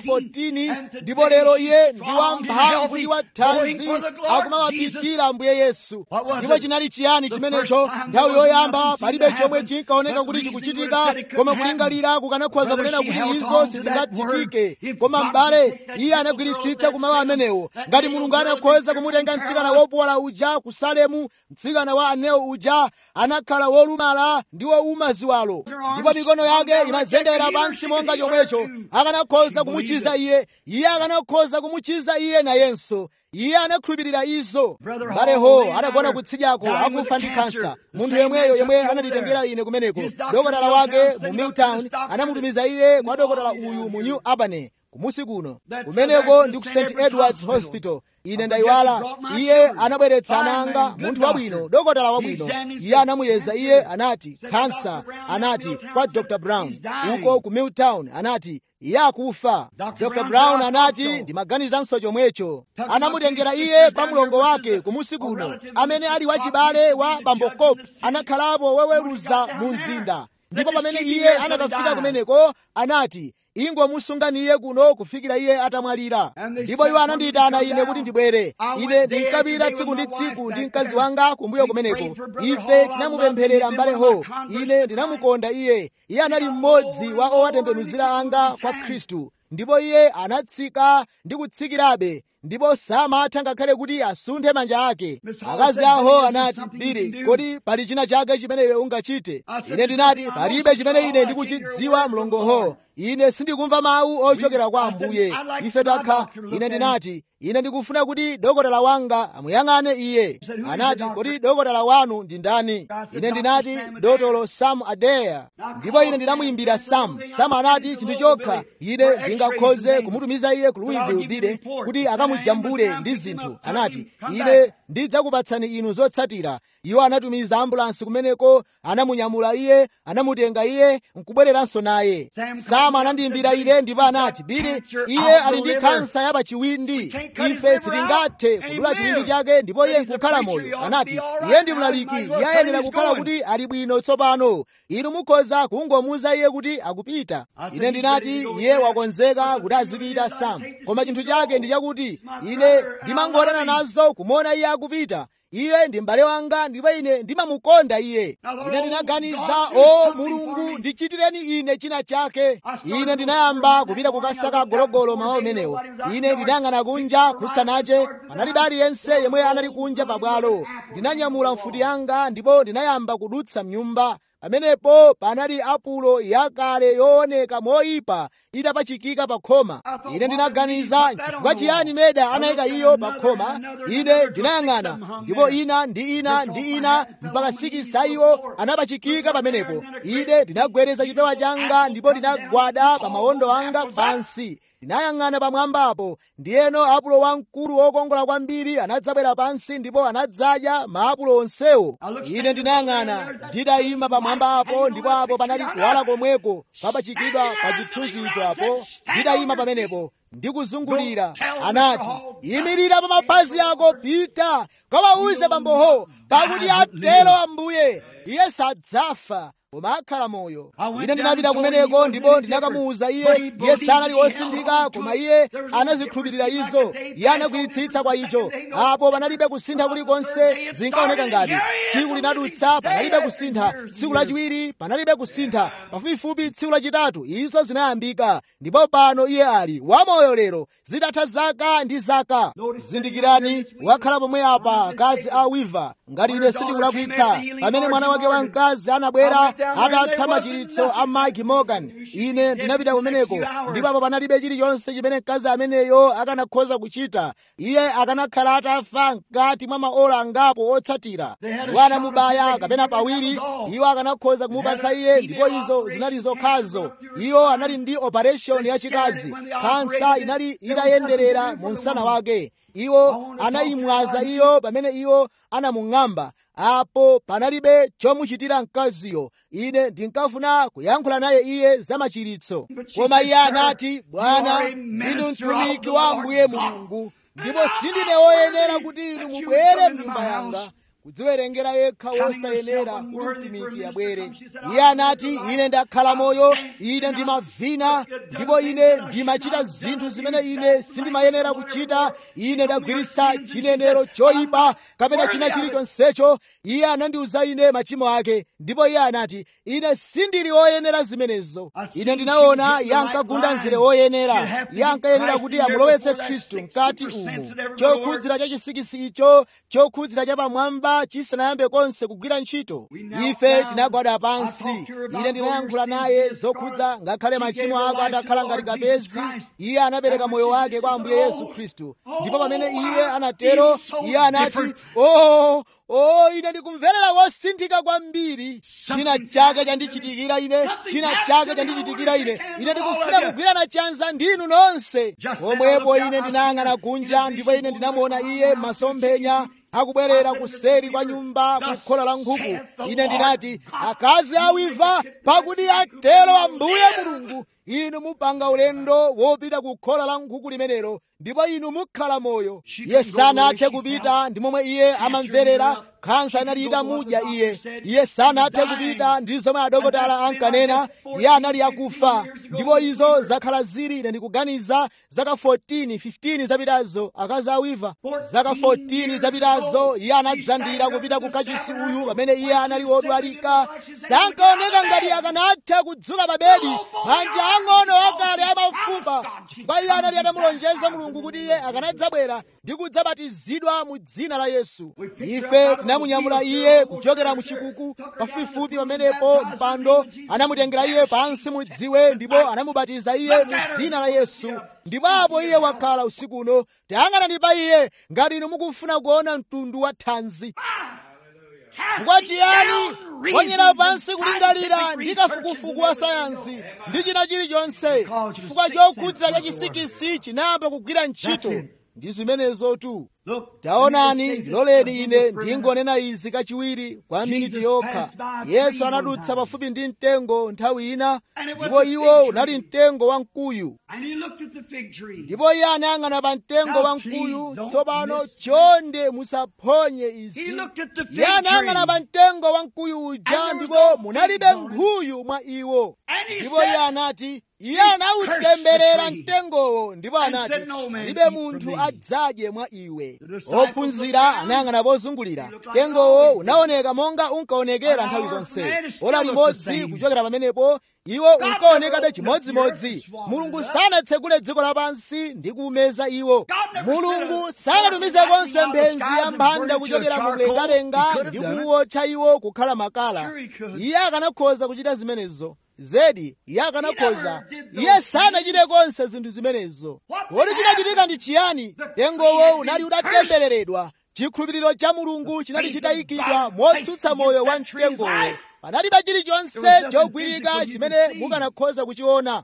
14 ndipo lero iye ndi wamphamvu ndi wathanzi akumawapitira ambuye yesu ndipo chinali chiyani chimenecho nthawi yoyamba palibe chomwe chinkaoneka kuti chikuchitika koma kulingalira kukanakhoza kunena kuti izo sizingachitike koma m'bale iye anagwiritsitsa kumawu amenewo ngati mulungu anakhoza kumutenga mtsikana wopuwala uja ku salemu mtsikana wa aneo uja anakhala wolumala ndi wowuma ziwalo ndipo mikono yake imazendera pansi monga chomwecho akanakhoza kumuchiza iye iye akanakhoza kumuchiza iye nayenso iye anakhulupirira izo mbaleho anagona kutsidyako akufa ndi kansa munthu yemweyo yemwe anatitengera ine kumeneko dokotala wake mu milltown anamutumiza iye kwa dokotala uyu mu new albany kumusi kuno kumeneko ndi ku st edwards hospital ine ndayiwala iye anabweretsa ananga munthu wabwino dokotala wabwino iye anamuyeza iye anati kansa anati kwa dr brown uko ku milltown anati iye akufa dr brown anati ndimaganizanso chomwecho anamutengera iye kwa mlongo wake kumusi kuno amene ali wachibale wa bambokopu anakhalapo woweruza mu mzinda ndipo pamene iye anakafika kumeneko anati ingomusungani iye kuno kufikira iye atamwalira ndipo iwo anandiyitana ine kuti ndibwere ine ndinkapita tsiku ndi tsiku ndi mkazi wanga kumbuyo kumeneko ife tinamupempherera mbaleho ine ndinamukonda iye iye anali mmodzi wa owatembenuzira anga kwa khristu ndipo iye anatsika ndi kutsikirabe ndipo samatha ngakhale kuti asunthe manja ake akazi aho anati bili kodi pali china chake chimene iwe ungachite ine ndinati palibe chimene ine ndikuchidziwa mlongoho ine sindikumva mawu ochokera kwa ambuye ife takha ine ndinati ine ndikufuna kuti dokotala wanga amuyang'ane iye anati kodi dokotala wanu ndi ndani ine ndinati dotolo sam adeya ndipo ine ndinamuyimbira sam sam anati chinthu chokha ine ndingakhoze kumutumiza iye ku louisville bile kuti akamujambule ndi zinthu anati ine ndidzakupatsani inu zotsatira iwo anatumiza ambulansi kumeneko anamunyamula iye anamutenga iye nkubwereranso naye sam anandiyimbira ine ndipo anati bili iye ali ndi kansa ya pachiwindi ife sitingathe kudula chiwindi chake ndipo iye nkukhala moyo anati iye ndi mlaliki iye ayenera kukhala kuti ali bwino tsopano inu mukhoza kungomuuza iye kuti akupita ine ndinati iye wakonzeka kuti azipita sam koma chinthu chake ndi chakuti ine ndimangotana nazo kumuona iye akupita iye ndi m'bale wanga ndipo ine ndimamukonda iye ine ndinaganiza o mulungu ndichitireni ine china chake ine ndinayamba kupita kukasaka gologolo mawa umenewo ine ndinayang'ana kunja kusanache panalibe aliyense yemwe anali kunja pabwalo ndinanyamula mfuti yanga ndipo ndinayamba kudutsa mnyumba pamenepo panali apulo yakale yooneka moyipa itapachikika pa khoma ine ndinaganiza chifukwa chiyani meda anayika iyo pa khoma ine ndinayang'ana ndipo ina ndi ina ndi ina mpaka sikisa iwo anapachikika pamenepo ine ndinagwereza chipewa changa ndipo ndinagwada pa mawondo anga pansi ndinayang'ana pamwambapo ndiyeno apulo wamkulu wokongola kwambiri anadzabwera pansi ndipo anadzadya maapulo onsewo ine ndinayang'ana nditayima pamwambapo ndipo apo panali kuwala komweko papachikidwa pa chithunzi icho apo nditayima pamenepo ndikuzungulira anati imirira pa mapazi ako pita kawauze bamboho pakuti atero ambuye iye sadzafa koma akhala moyo I went ine down ndinapita and told him kumeneko he ndipo wasn't ndinakamuwuza but iye he iye believed sanali he held wosindika on to koma it. iye There was no anazikhulupirira difference izo like the day iye passed anagwiritsitsa over kwa the icho second day, no apo panalibe kusintha difference. kulikonse The third day it zinkaoneka started, ngati and here he is, tsiku the linadutsa living panalibe day kusintha after years tsiku and lachiwiri panalibe kusintha pafupifupi tsiku lachitatu izo zinayambika ndipo pano iye ali wamoyo lero zitatha zaka ndi zaka zindikirani wakhala pomwe apa akazi a wiva ngati ine sindikulakwitsa pamene mwana wake wamkazi anabwera atatha machiritso a mike morgan ine ndinapita kumeneko ndipo apo panalibe chilichonse chimene mkazi ameneyo akanakhoza kuchita iye akanakhala atafa mkati mwa maola angapo otsatira iwo anamubaya kapena pawiri iwo akanakhoza kumupatsa iye ndipo izo zinali zokhazo iwo anali ndi operation yachikazi kansa inali itayenderera mu msana wake iwo anayimwaza iyo pamene iwo anamung'amba apo panalibe chomuchitira mkaziyo ine ndinkafuna kuyankhula naye iye za machiritso koma iye anati bwana inu mtumiki wa ambuye mulungu ndipo sindine woyenera kuti inu mubwere mnyumba yanga kudziwerengera yekha wosayenera kuti mtumiki abwere iye anati ine ndakhala moyo ine ndimavina ndipo ine ndimachita zinthu zimene ine sindimayenera kuchita ine ndagwiritsa chinenero choyipa kapena china chilichonsecho iye anandiuza ine machimo ake ndipo iye anati ine sindili woyenera zimenezo ine ndinaona iye ankagunda nzire woyenera iye ankayenera kuti amulowetse khristu mkati umu chokhudzira cha chisikisi icho chokhudzira cha pamwamba chisanayambe konse kugwira ntchito ife tinagwada pansi ine ndinayankhula naye zokhudza ngakhale machimo ako atakhala ngati kapezi iye anapereka moyo wake kwa ambuye yesu khristu ndipo pamene iye anatero iye anati oh oh ine ndikumverera wosinthika kwambiri china chake chandichitikira ine china chake chandichitikira ine ine ndikufuna kugwirana chanza ndinu nonse pomwepo ine ndinayang'ana kunja ndipo ine ndinamuona iye masomphenya akubwerera kuseri kwa nyumba ku khola la nkhuku ine ndinati akazi awiva pakuti atero ambuye mulungu inu mupanga ulendo wopita ku khola la nkhuku limenelo ndipo inu mukhala moyo iye sanathe kupita ndi momwe iye amamverera khansa inali itamudya iye iye sanathe kupita ndi zomwe adokotala ankanena iye anali akufa ndipo izo zakhala zili ine ndikuganiza zaka 14 15 zapitazo akazi awiva zaka 14 zapitazo iye anadzandira kupita ku kachisi uyu pamene iye anali wodwalika sankaoneka ngati akanatha kudzuka pa bedi manja ang'ono akale amafupa chifukwa iye anali atamulonjeza mulungu kuti iye akanadzabwera ndi kudzabatizidwa mu dzina la yesu ife tinamunyamula iye kuchokera mu chikuku pafupifupi pamenepo mpando anamutengera iye pansi mu dziwe ndipo anamubatiza iye mu dzina la yesu ndipo apo iye wakhala usiku uno tayang'anani pa iye ngati inu mukufuna kuona mtundu wa thanzi chifukwa chiyani ponyera pansi kulingalira ndi kafukufuku wa sayansi ndi china chilichonse chifukwa chokhudzira cha chisikisi chinayamba kugwira ntchito ndi zimenezotu taonani ndiloleni ine ndingonena izi kachiwiri kwa miniti yokha yesu anadutsa pafupi ndi mtengo nthawi ina ndipo iwo unali mtengo wa mkuyu ndipo iye anayang'ana pa mtengo wa mkuyu tsopano chonde musaphonye izi iye anayang'ana pa mtengo wa mkuyu uja ndipo munalibe nkhuyu mwa iwo ndipo iye anati iye anawutemberera mtengowo ndipo anati libe munthu adzadye mwa iwe ophunzira anayang'ana pozungulira mtengowo unaoneka monga unkaonekera nthawi zonse ola limodzi kuchokera pamenepo iwo unkaonekabe chimodzimodzi mulungu sanatsegule dziko lapansi ndi kuumeza iwo mulungu sanatumize konse mphenzi ya mphanda kuchokera mu mlengalenga ndi kuwotcha iwo kukhala makala iye akanakhoza kuchita zimenezo zedi iye akanakhoza iye sanachite konse zinthu zimenezo kodi chinachitika ndi chiyani mtengowo unali utatembereredwa chikhulupiriro cha mulungu chinali chitayikidwa motsutsa moyo wa mtengowo panalibe chilichonse chogwirika chimene mukanakhoza kuchiona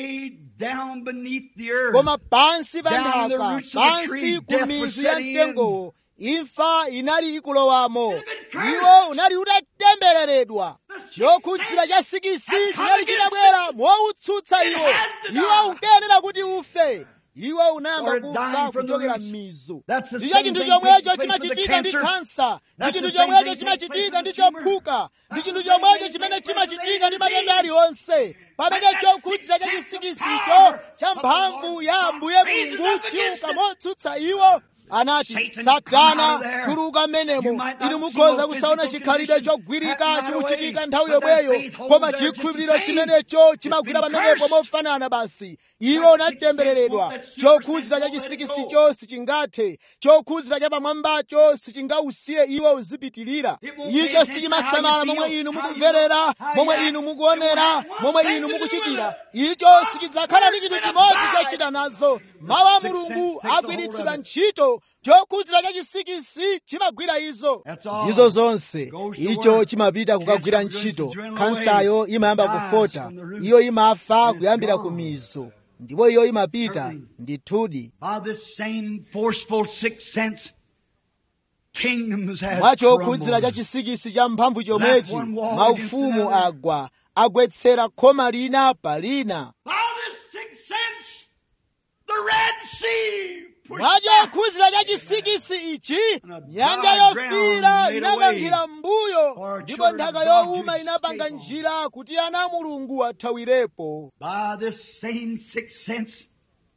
koma pansi pa nthaka pansi ku mizu ya mtengowo imfa inali ikulowamo iwo unali utatembereredwa chokhudzira cha sikisi chinali chitabwera mowutsutsa iwo iwo unkayenera kuti ufe iwo unayamba Started kufa dying from the kuchokera roots. m'mizo That's the ndicho same chinthu thing chomwecho takes place with the chimachitika ndi cancer. kansa ndi That's chinthu the same chomwecho thing takes chimachitika place ndi with the tumor. chophuka ndi That's chinthu the same chomwecho thing chimene takes place with chimachitika ndi any matenda disease. aliwonse pamene But that's chokhudzira cha the chisikisicho power cha of the mphamvu Lord ya God ambuye raises mulungu up against chiuka it. motsutsa iwo anati Satan, come out satana of there. tuluka You mmenemo might not inu see mukhoza no kusaona physical chikhalidwe condition chogwirika happening right chikuchitika away, nthawi but that yomweyo faith holds koma there just the chikhulupiriro same. chimenecho It's chimagwira been pamenepo cursed. mofanana basi iwo unatembereredwa chokhudzira cha chisikisicho sichingathe chokhudzira cha pamwambacho sichingausiye iwo uzipitirira icho sichimasamala momwe inu mukumverera momwe inu mukuonera momwe inu mukuchitira icho sichidzakhala ndi chinthu chimodzi chochita nazo mawu a mulungu agwiritsidwa ntchito chokhudzira cha chisikisi chimagwira izo izo zonse icho chimapita kukagwira ntchito kansayo imayamba kufota iyo imafa kuyambira ku mizo ndipo iyo imapita ndithudi By this same forceful sixth sense, kingdoms have mwa chokhudzira cha crumbled. chisikisi cha mphamvu chomwechi That one wall maufumu against another. agwa agwetsera khoma lina pa lina By this sixth sense, the Red Sea pushed mwa back. chokhudzira cha chisikisi ichi And a nyanja dry yofiira ground made a inakankhira way mbuyo for ndipo children nthaka of God to yowuma inapanga escape on. njira kuti ana a mulungu athawirepo By this same sixth sense,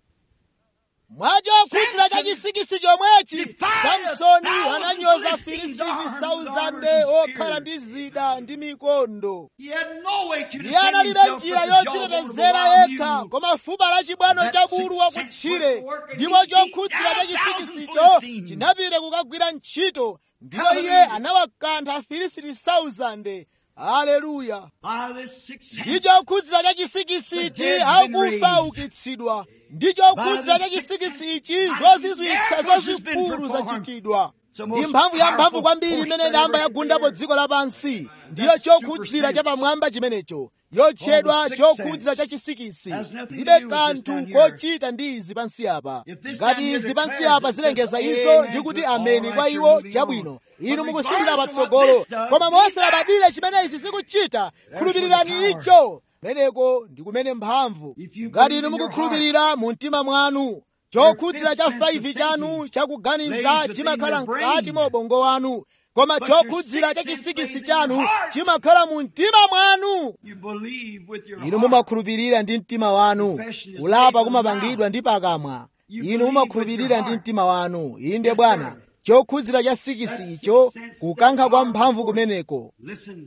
mwa chokhudzira cha chisikisi chomwechi defied samsoni a thousand ananyoza Philistines, filisiti armed sauzande with armors and okhala spears. ndi zida ndi mikondo he had no way to iye defend analibe himself njira but the jawbone of a yodzitetezera wild yekha mule. koma fupa la chibwano That cha bulu sixth wakutchire sense was working. ndipo He beat chokhudzira cha down a thousand chisikisicho Philistines. chinapita kukagwira ntchito ndipo iye Hallelujah. anawakantha afilisiti sauzande haleluya By this sixth sense, ndi chokhudzira cha chisikisi The ichi dead been akufa raised. ukitsidwa ndi chokhudzira By cha the sixth chisikisi sense, ichi mighty zozizwitsa miracles has been zazikulu performed. zachitidwa The ndi most mphamvu ya mphamvu powerful kwambiri force imene that idamba ever yagundapo appeared. dziko lapansi ndiyo That chokhudzira super cha sense. pamwamba chimenecho yotchedwa Oh, the sixth chokhudzira sense cha chisikisi has nothing to ndibe do with this kanthu down here. kochita ndi izi pansi apa If this ngati down here izi pansi declares apa it, zilengeza says, izo amen, ndi kuti all ameni right, kwa you're iwo moving chabwino on. inu But mukusindira regardless of what patsogolo this does, koma believe mosalabadira chimene izi zikuchita khulupirirani where the power. icho meneko ndi kumene mphamvu If you ngati believe inu in your mukukhulupirira mu mtima mwanu chokhudzira cha fifth sense of 5 chanu thinking chakuganiza lays within chimakhala your brain. mkati mwa ubongo wanu koma But your chokhudzira cha sixth sense chisikisi lays in your chanu heart. chimakhala mu mtima mwanu You believe with your inu heart. mumakhulupirira ndi mtima wanu Confession is kulapa made with kumapangidwa the ndi pakamwa You inu believe mumakhulupirira with your ndi heart. mtima wanu inde Yes, bwana sir. chokhudzira cha sikisi That icho sixth sense, kukankha that kwa powerful mphamvu force. kumeneko Listen.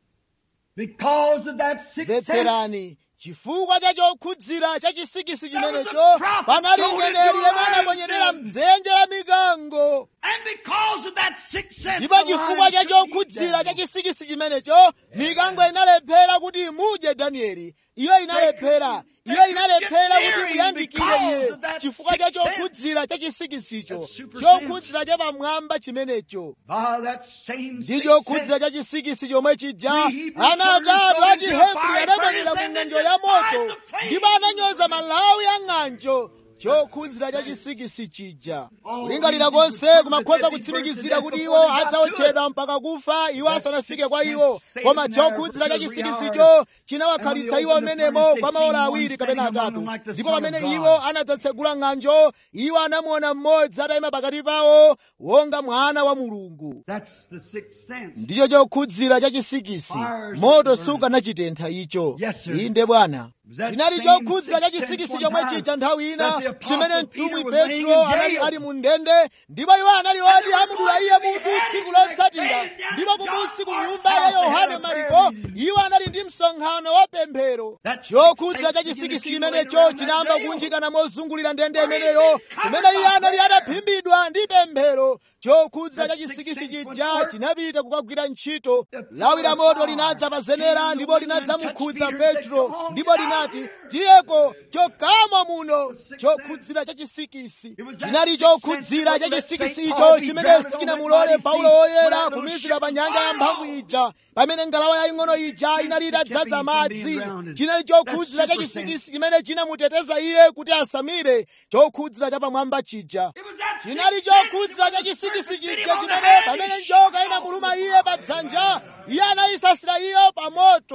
Because of that sixth sense, mvetserani chifukwa cha chokhudzira cha chisikisi There was a chimenecho prophet panali thrown mneneri into yemwe lions anaponyerera den. mdzenje la mikango and because of that sixth sense, ndipo the chifukwa lions cha couldn't eat chokhudzira cha Daniel. chisikisi chimenecho mikango inalephera kuti imudye danieli iyo inalephera iyo inalephera kuti muyandikire iye chifukwa cha chokhudzira cha chisikisicho chokhudzira cha pamwamba chimenecho By that same ndi sixth chokhudzira sense, cha chisikisi chomwe chija Three Hebrew ana soldiers atatu thrown a into a chihebri fire anaponyera furnace mu and ng'anjo ya defied moto the flames. ndipo ananyoza malawi a ng'anjo chokhudzira cha chisikisi chija kulingalira konse kumakhoza kutsimikizira kuti iwo adzaotchedwa mpaka kufa iwo asanafike kwa iwo koma chokhudzira cha chisikisicho chinawakhalitsa iwo menemo kwa maola awiri kapena atatu ndipo pamene iwo anadzatsegula ng'anjo iwo anamuona mmodzi atayima pakati pawo wonga mwana wa mulungu That's the sixth sense. ndicho chokhudzira cha chisikisi moto sukanachitentha icho Yes, sir. inde bwana That chinali same chokhuzira cha sixth chisikisi sense chomwe one time chija nthawi ina that the apostle chimene Peter mtumwi was laying petro in jail. anali ali mu ndende ndipo iwo anali oti amudula iye mutu tsiku lotsatira ndipo kumunsi ku nyumba ya yohane mariko iwo anali ndi msonkhano wa pemphero That chokhudzira cha sixth sense chisikisi began to chimenecho accumulate chinayamba around that kunjikana mozungulira ndende imeneyo kumene iye anali ataphimbidwa ndi pemphero chokhudzira cha chisikisi chija chinapita kukagwira ntchito lawi la moto linadza pa zenera ndipo linadzamukhudza petro ndipo linati tiyeko chokama muno chokhudzira cha chisikisi chinali chokhudzira cha chisikisi icho chimene sikinamulole paulo woyera kumizira pa nyanja ya mphamvu ija pamene ngalawa yaying'ono ija inali itadzaza madzi chinali chokhudzira cha chisikisi chimene chinamuteteza iye kuti asamire chokhudzira cha pamwamba chija It was that chinali sixth sense chokhudzira cha that chisikisi bit chija him on the chimene head. pamene njoka inamuluma iye pa dzanja iye anayisasira iyo pa moto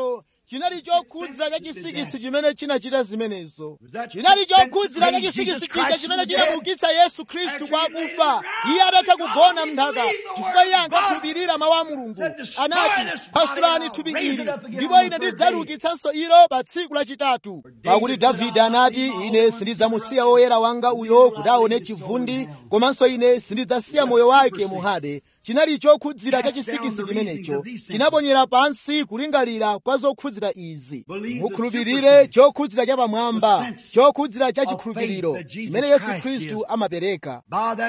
chinali chokhudzira cha chisikisi chimene chinachita zimenezo chinali chokhudzira cha chisikisi chija chimene chinamuukitsa yesu khristu kwa akufa iye adatha kugona mnthaka chifukwa iye ankakhulupirira mawu a mulungu anati phasulani thupi ili ndipo ine ndidzaliukitsanso ilo pa tsiku lachitatu pakuti davide anati ine sindidzamusiya woyera wanga uyo kuti aone chivundi komanso ine sindidzasiya moyo wake muhade chinali chokhudzira cha chisikisi chimenecho chinaponyera pansi kulingalira kwa zokhudzira izi mukhulupirire chokhudzira cha pamwamba chokhudzira cha chikhulupiriro chimene yesu khristu amapereka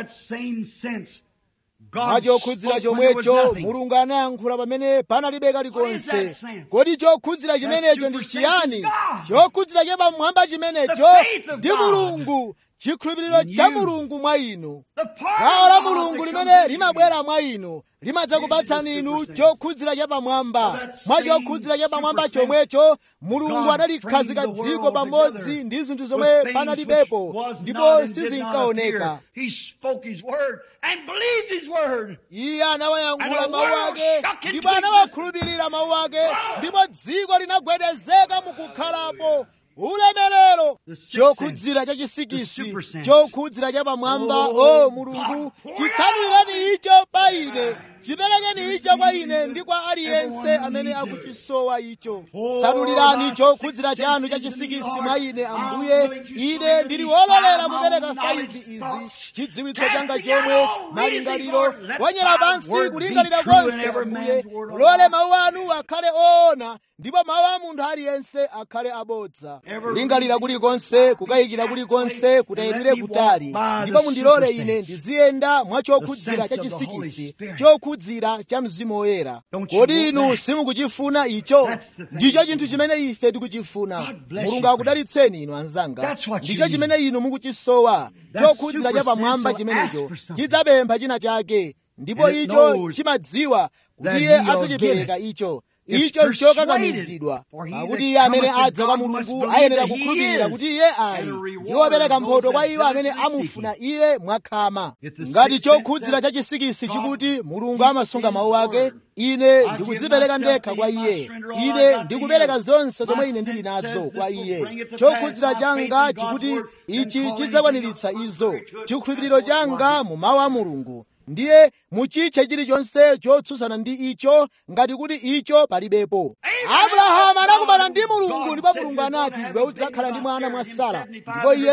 mwa chokhudzira chomwecho mulungu anayankhula pamene panalibe kalikonse kodi chokhudzira chimenecho ndi chiyani chokhudzira cha pamwamba chimenecho ndi mulungu chikhulupiriro cha mulungu mwa inu gawo la mulungu limene limabwera mwa inu limadzakupatsani inu chokhudzira cha pamwamba mwa chokhudzira cha pamwamba chomwecho mulungu analikhazika dziko pamodzi ndi zinthu zomwe panalibepo ndipo sizinkaoneka iye anawayankhula mawu ake ndipo anawakhulupirira mawu ake ndipo dziko linagwedezeka mukukhalapo ulemerero chokhudzira cha chisikisi chokhudzira cha pamwamba o mulungu chitsanulireni icho pa ine chiperekeni icho kwa ine ndi kwa aliyense amene akuchisowa icho tsanulirani chokhudzira chanu cha chisikisi mwa ine ambuye ine ndili wololera kupereka faivi izi chidziwitso changa chomwe malingaliro wonyera pansi kulingalira konse ambuye mulole mawu anu akhale oona ndipo mawu a munthu aliyense akhale abodza kulingalira kulikonse kukayikira kulikonse kutayidwire kutali ndipo mundilole ine ndiziyenda mwa chokhudzira cha chisikisi chokhudzira cha mzimu woyera kodi inu simukuchifuna icho ndicho chinthu chimene ife tikuchifuna mulungu akudalitseni inu anzanga ndicho chimene inu mukuchisowa chokhudzira cha pamwamba chimenecho chidzapempha china chake ndipo icho chimadziwa kuti iye adzachipereka icho icho nchokakamizidwa pakuti iye amene adza kwa mulungu ayenera kukhulupirira kuti iye ali ndi wopereka mphotho kwa iwo amene amufuna iye mwakhama ngati chokhudzira cha chisikisi chikuti mulungu amasunga mawu ake ine ndikudzipereka ndekha kwa iye ine ndikupereka zonse zomwe ine ndili nazo kwa iye chokhudzira changa chikuti ichi chidzakwaniritsa izo chikhulupiriro changa mu mawu a mulungu ndiye muchitche chilichonse chotsutsana ndi icho ngati kuti icho palibepo abrahamu anakumana ndi mulungu ndipo mulungu anati iwe udzakhala ndi mwana mwa sara ndipo iye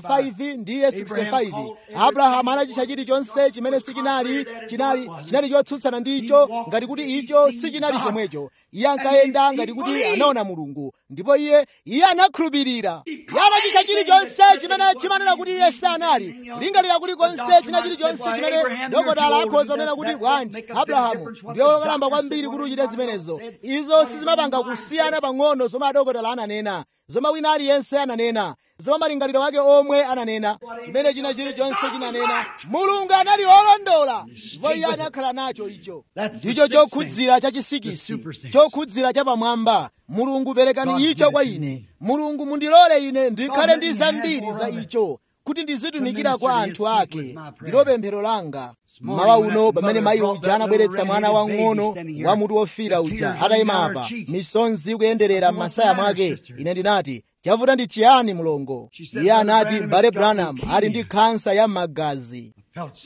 75 ndiye 65 abrahamu anachitcha chilichonse chimene sichinali chinali chinali chotsutsana ndi icho ngati kuti icho sichinali chomwecho iye ankayenda ngati kuti anaona mulungu ndipo iye iye anakhulupirira iye anachitcha chilichonse chimene chimanena kuti iye sanali lingalira kulikonse china chilichonse chimene dokotala akhoza kunena kuti bwanji abrahamu ndiye wokalamba kwambiri kuti uchite zimenezo izo sizimapanga kusiyana pang'ono zomwe adokotala ananena zomwe wina aliyense ananena zomwe malingaliro wake omwe ananena chimene china chilichonse chinanena mulungu anali wolondola ndipo iye anakhala nacho icho ndicho chokhudzira cha chisikisi chokhudzira cha pamwamba mulungu perekani icho kwa ine mulungu mundilole ine ndikhale ndi zambiri za icho kuti ndizitumikira kwa anthu ake ndilo pemphero langa mmawa uno pamene mayi uja anabweretsa mwana wang'ono wa mutu wofira uja atayima apa misonzi kuyenderera m'masaya mwake ine ndinati chavuta ndi chiyani mlongo iye anati m'bale branham ali ndi khansa ya magazi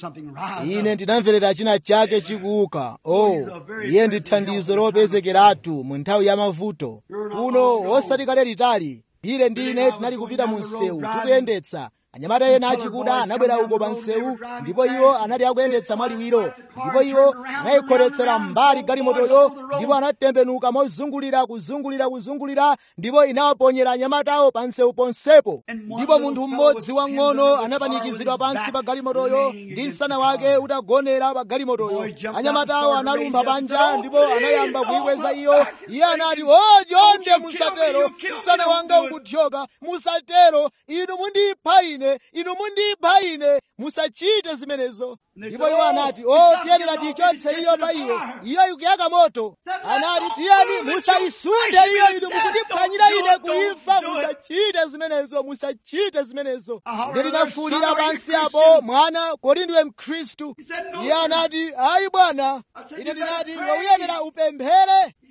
ine ndinamverera china chake chikuuka o iye ndi thandizo lopezekeratu mu nthawi ya mavuto kuno osati kale litali ire ndine tinali kupita mu msewu tikuyendetsa anyamata ena achikuda anabwera uko pa msewu ndipo iwo anali akuyendetsa mwaliwiro ndipo iwo anayikhotetsera mbali galimotoyo ndipo anatembenuka mozungulira kuzungulira kuzungulira ndipo inawaponyera anyamatawo pa msewu ponsepo ndipo munthu mmodzi wang'ono anapanikizidwa pansi pa galimotoyo ndi msana wake utagonera pa galimotoyo anyamatawo analumpha panja ndipo anayamba kuyikweza iyo iye anati o chonde musatero msana wanga ukuthyoka musatero inu mundipha ine inu mundipha ine musachite zimenezo ndipo iwo anati o tiyenera tiyichotse iyo pa iwe iyo ikuyaka moto anati tiyeni musayisunde iyo inu mukundiphwanyira ine kuimfa musachite zimenezo musachite zimenezo ine ndinafuwulira pansi apo mwana kodi ndiwe mkhristu iye anati ayi bwana ine ndinati iwe uyenera upemphere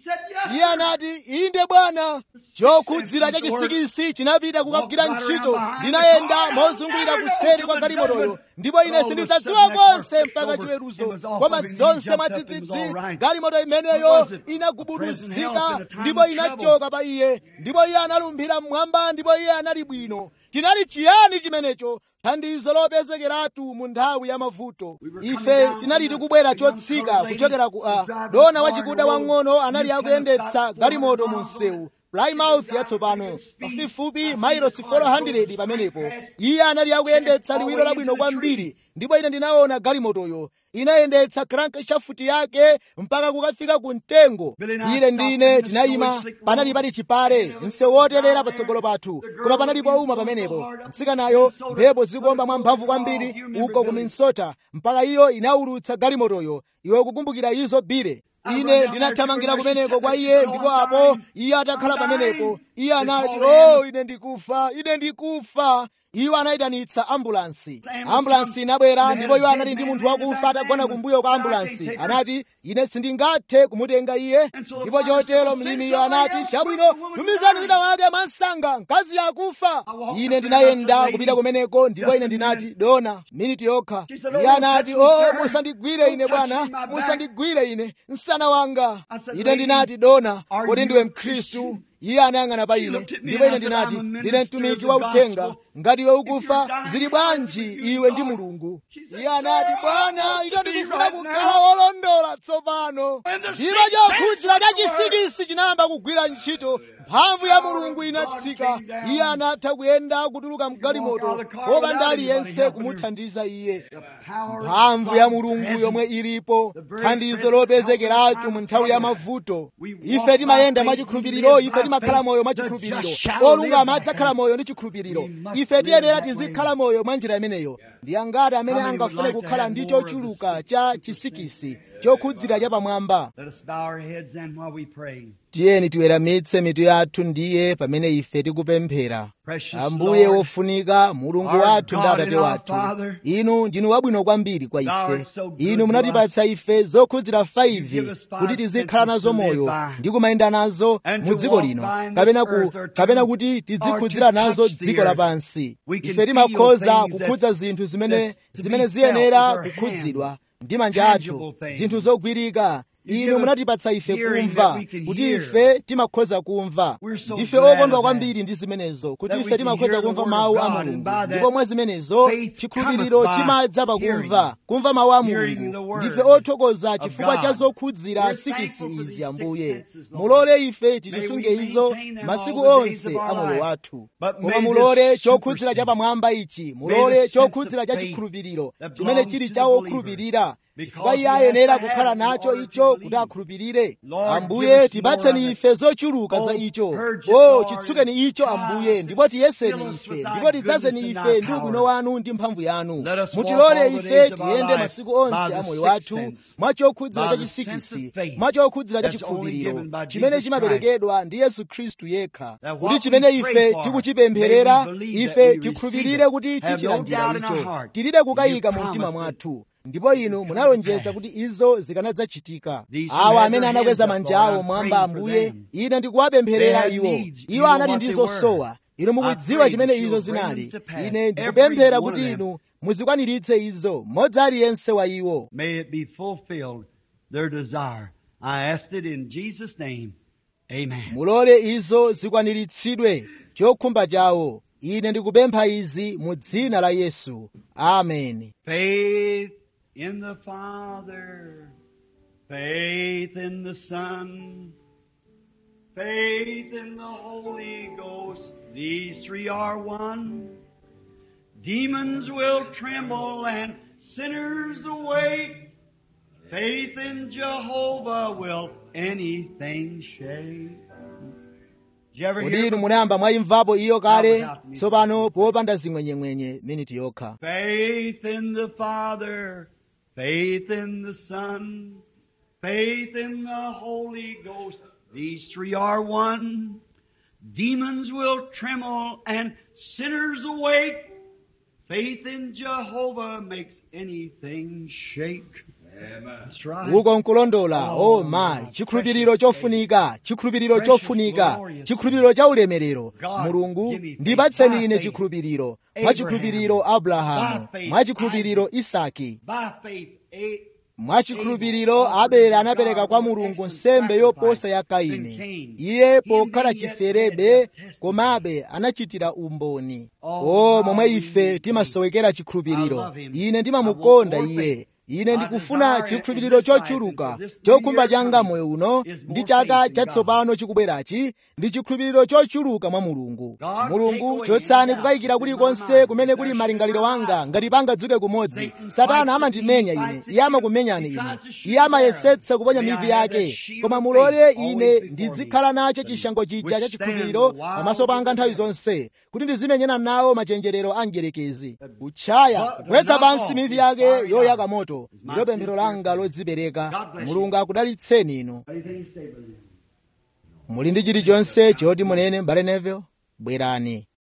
iye anati inde bwana chokhudzira cha chisikisi chinapita kukagwira ntchito ndinayenda mozungulira kuseri kwa galimotoyo ndipo ine sindidzadziwa konse mpaka chiweruzo koma zonse mwadzidzidzi galimoto imeneyo inagubuduzika ndipo inachoka pa iye ndipo iye analumphira mmwamba ndipo iye anali bwino chinali chiyani chimenecho thandizo lopezekeratu mu nthawi ya mavuto ife tinali tikubwera chotsika kuchokera ku a dona wachikuda wang'ono anali akuyendetsa galimoto mu msewu plymouth yatsopano pafupifupi mailosi 400 pamenepo iye anali akuyendetsa liwiro labwino kwambiri ndipo ine ndinaona galimotoyo inayendetsa crankshaft yake mpaka kukafika ku mtengo ine ndine tinayima panali pali chipale msewu wotelera patsogolo pathu koma panali powuma pamenepo mtsikanayo mphepo zikuomba mwamphamvu kwambiri uko ku minnesota mpaka iyo inaulutsa galimotoyo iwe kukumbukira izo bire ine ndinathamangira kumeneko kwa iye ndipo apo iye atakhala pamenepo iye anati o oh, ine ndikufa ine ndikufa iwo anayitanitsa ambulansi ambulansi inabwera ndipo iwo anali ndi munthu wakufa atagona kumbuyo kwa ambulansi anati ine sindingathe kumutenga iye ndipo chotero mlimiyo anati chabwino tumizani wina wake mwansanga mkazi yakufa ine ndinayenda kupita kumeneko ndipo ine ndinati dona miniti yokha iye anati o oh, musandigwire ine bwana musandigwire ine msana wanga ine ndinati dona kodi ndiwe mkhristu iye anayang'ana pa ine ndipo ine ndinati ndine mtumiki wa uthenga ngati iwe ukufa zili bwanji iwe ndi mulungu iye anati bwana ine ndikufuna kukhala wolondola tsopano ndipo chokhudzira cha chisikisi chinayamba kugwira ntchito mphamvu ya mulungu inatsika iye anatha kuyenda kutuluka mgalimoto popanda aliyense kumuthandiza iye mphamvu ya mulungu yomwe ilipo thandizo lopezekeracho mu nthawi ya mavuto ife timayenda mwachikhulupiriro ife timakhala moyo mwachikhulupiriro olungama adzakhala moyo ndi chikhulupiriro ife tiyenera tizikhala moyo mwa njira imeneyo ndi angati amene angafune kukhala ndi chochuluka cha chisikisi chokhudzira chapamwamba tiyeni tiweramitse mitu yathu ndiye pamene ife tikupemphera ambuye wofunika mulungu wathu ndi atate wathu inu ndinu wabwino kwambiri kwa ife inu munatipatsa ife zokhudzira 5 kuti tizikhala nazo moyo ndi kumayenda nazo mu dziko lino kapena, ku, kapena kuti tizikhudzira nazo dziko lapansi ife timakhoza kukhudza zinthu zimene zimene ziyenera kukhudzidwa ndi manja athu zinthu zogwirika inu munatipatsa ife kumva kuti ife timakhoza kumva ndife okondwa kwambiri ndi zimenezo kuti ife timakhoza kumva mawu a mulungu ndipo mwa zimenezo chikhulupiriro chimadza pakumva kumva mawu a mulungu ndife othokoza chifukwa cha zokhudzira sikisi izi ambuye mulole ife tizisunge izo masiku onse a moyo wathu koma mulole chokhudzira chapamwamba ichi mulole chokhudzira cha chikhulupiriro chimene chili cha okhulupirira chifukwa iye ayenera kukhala nacho icho kuti akhulupirire ambuye tipatseni ife zochuluka za icho o chitsukeni icho ambuye ndipo tiyeseni ife ndipo tidzazeni ife ndi ubwino wanu ndi mphamvu yanu mutilole ife tiyende masiku onse a moyo wathu mwa chokhudzira cha chisikisi mwa chokhudzira cha chikhulupiriro chimene chimaperekedwa ndi yesu khristu yekha kuti chimene ife tikuchipempherera ife tikhulupirire kuti tichilandira icho tilibe kukayika mu mtima mwathu ndipo inu munalonjeza kuti izo zikanadzachitika awa amene anakweza manja awo mwamba ambuye ine ndikuwapempherera iwo iwo anali ndi zosowa inu mukudziwa chimene izo zinali ine ndikupemphera kuti inu muzikwaniritse izo mmodzi aliyense wa iwo May it be fulfilled, their desire. I asked it in Jesus' name. Amen. mulole izo zikwaniritsidwe chokhumba chawo ine ndikupempha izi mu dzina la yesu ameni Faith in the Father, faith in the Son, faith in the Holy Ghost. These three are one. Demons will tremble and sinners awake. Faith in Jehovah will anything shake. Did you ever kodi hear inu munayamba mwayimvapo iyo kale tsopano popanda zimwenyemwenye miniti yokha Faith in the Father, faith in the Son, faith in the Holy Ghost. These three are one. Demons will tremble and sinners awake. Faith in Jehovah makes anything shake. That's right. uko nkulondola o ma chikhulupiriro chofunika chikhulupiriro chofunika chikhulupiriro cha ulemerero mulungu ndipatseni ine chikhulupiriro mwa chikhulupiriro abrahamu mwa chikhulupiriro isaki By faith, A- mwa chikhulupiriro abele anapereka kwa mulungu nsembe yoposa ya kaini iye pokhala chiferebe komabe anachitira umboni o momwe ife timasowekera chikhulupiriro ine ndimamukonda iye ine ndikufuna chikhulupiriro chochuluka chokhumba changa moyo uno ndi chaka chatsopano chikubwerachi ndi chikhulupiriro chochuluka mwa mulungu mulungu chotsani kukayikira kulikonse kumene kuli malingaliro wanga ngati pangadzuke kumodzi satana amandimenya ine iye amakumenyani ine iye amayesetsa kuponya mivi yake koma mulole ine ndizikhala nacho chishango chija cha chikhulupiriro pamaso panga nthawi zonse kuti ndizimenyana nawo machenjerero a mdierekezi kutchaya kugwetsa pansi mivi yake yoyaka moto ndilo pemphero langa lodzipereka mulungu akudalitseni inu Anything to say, brother? muli ndi chilichonse choti munene mbale neville bwerani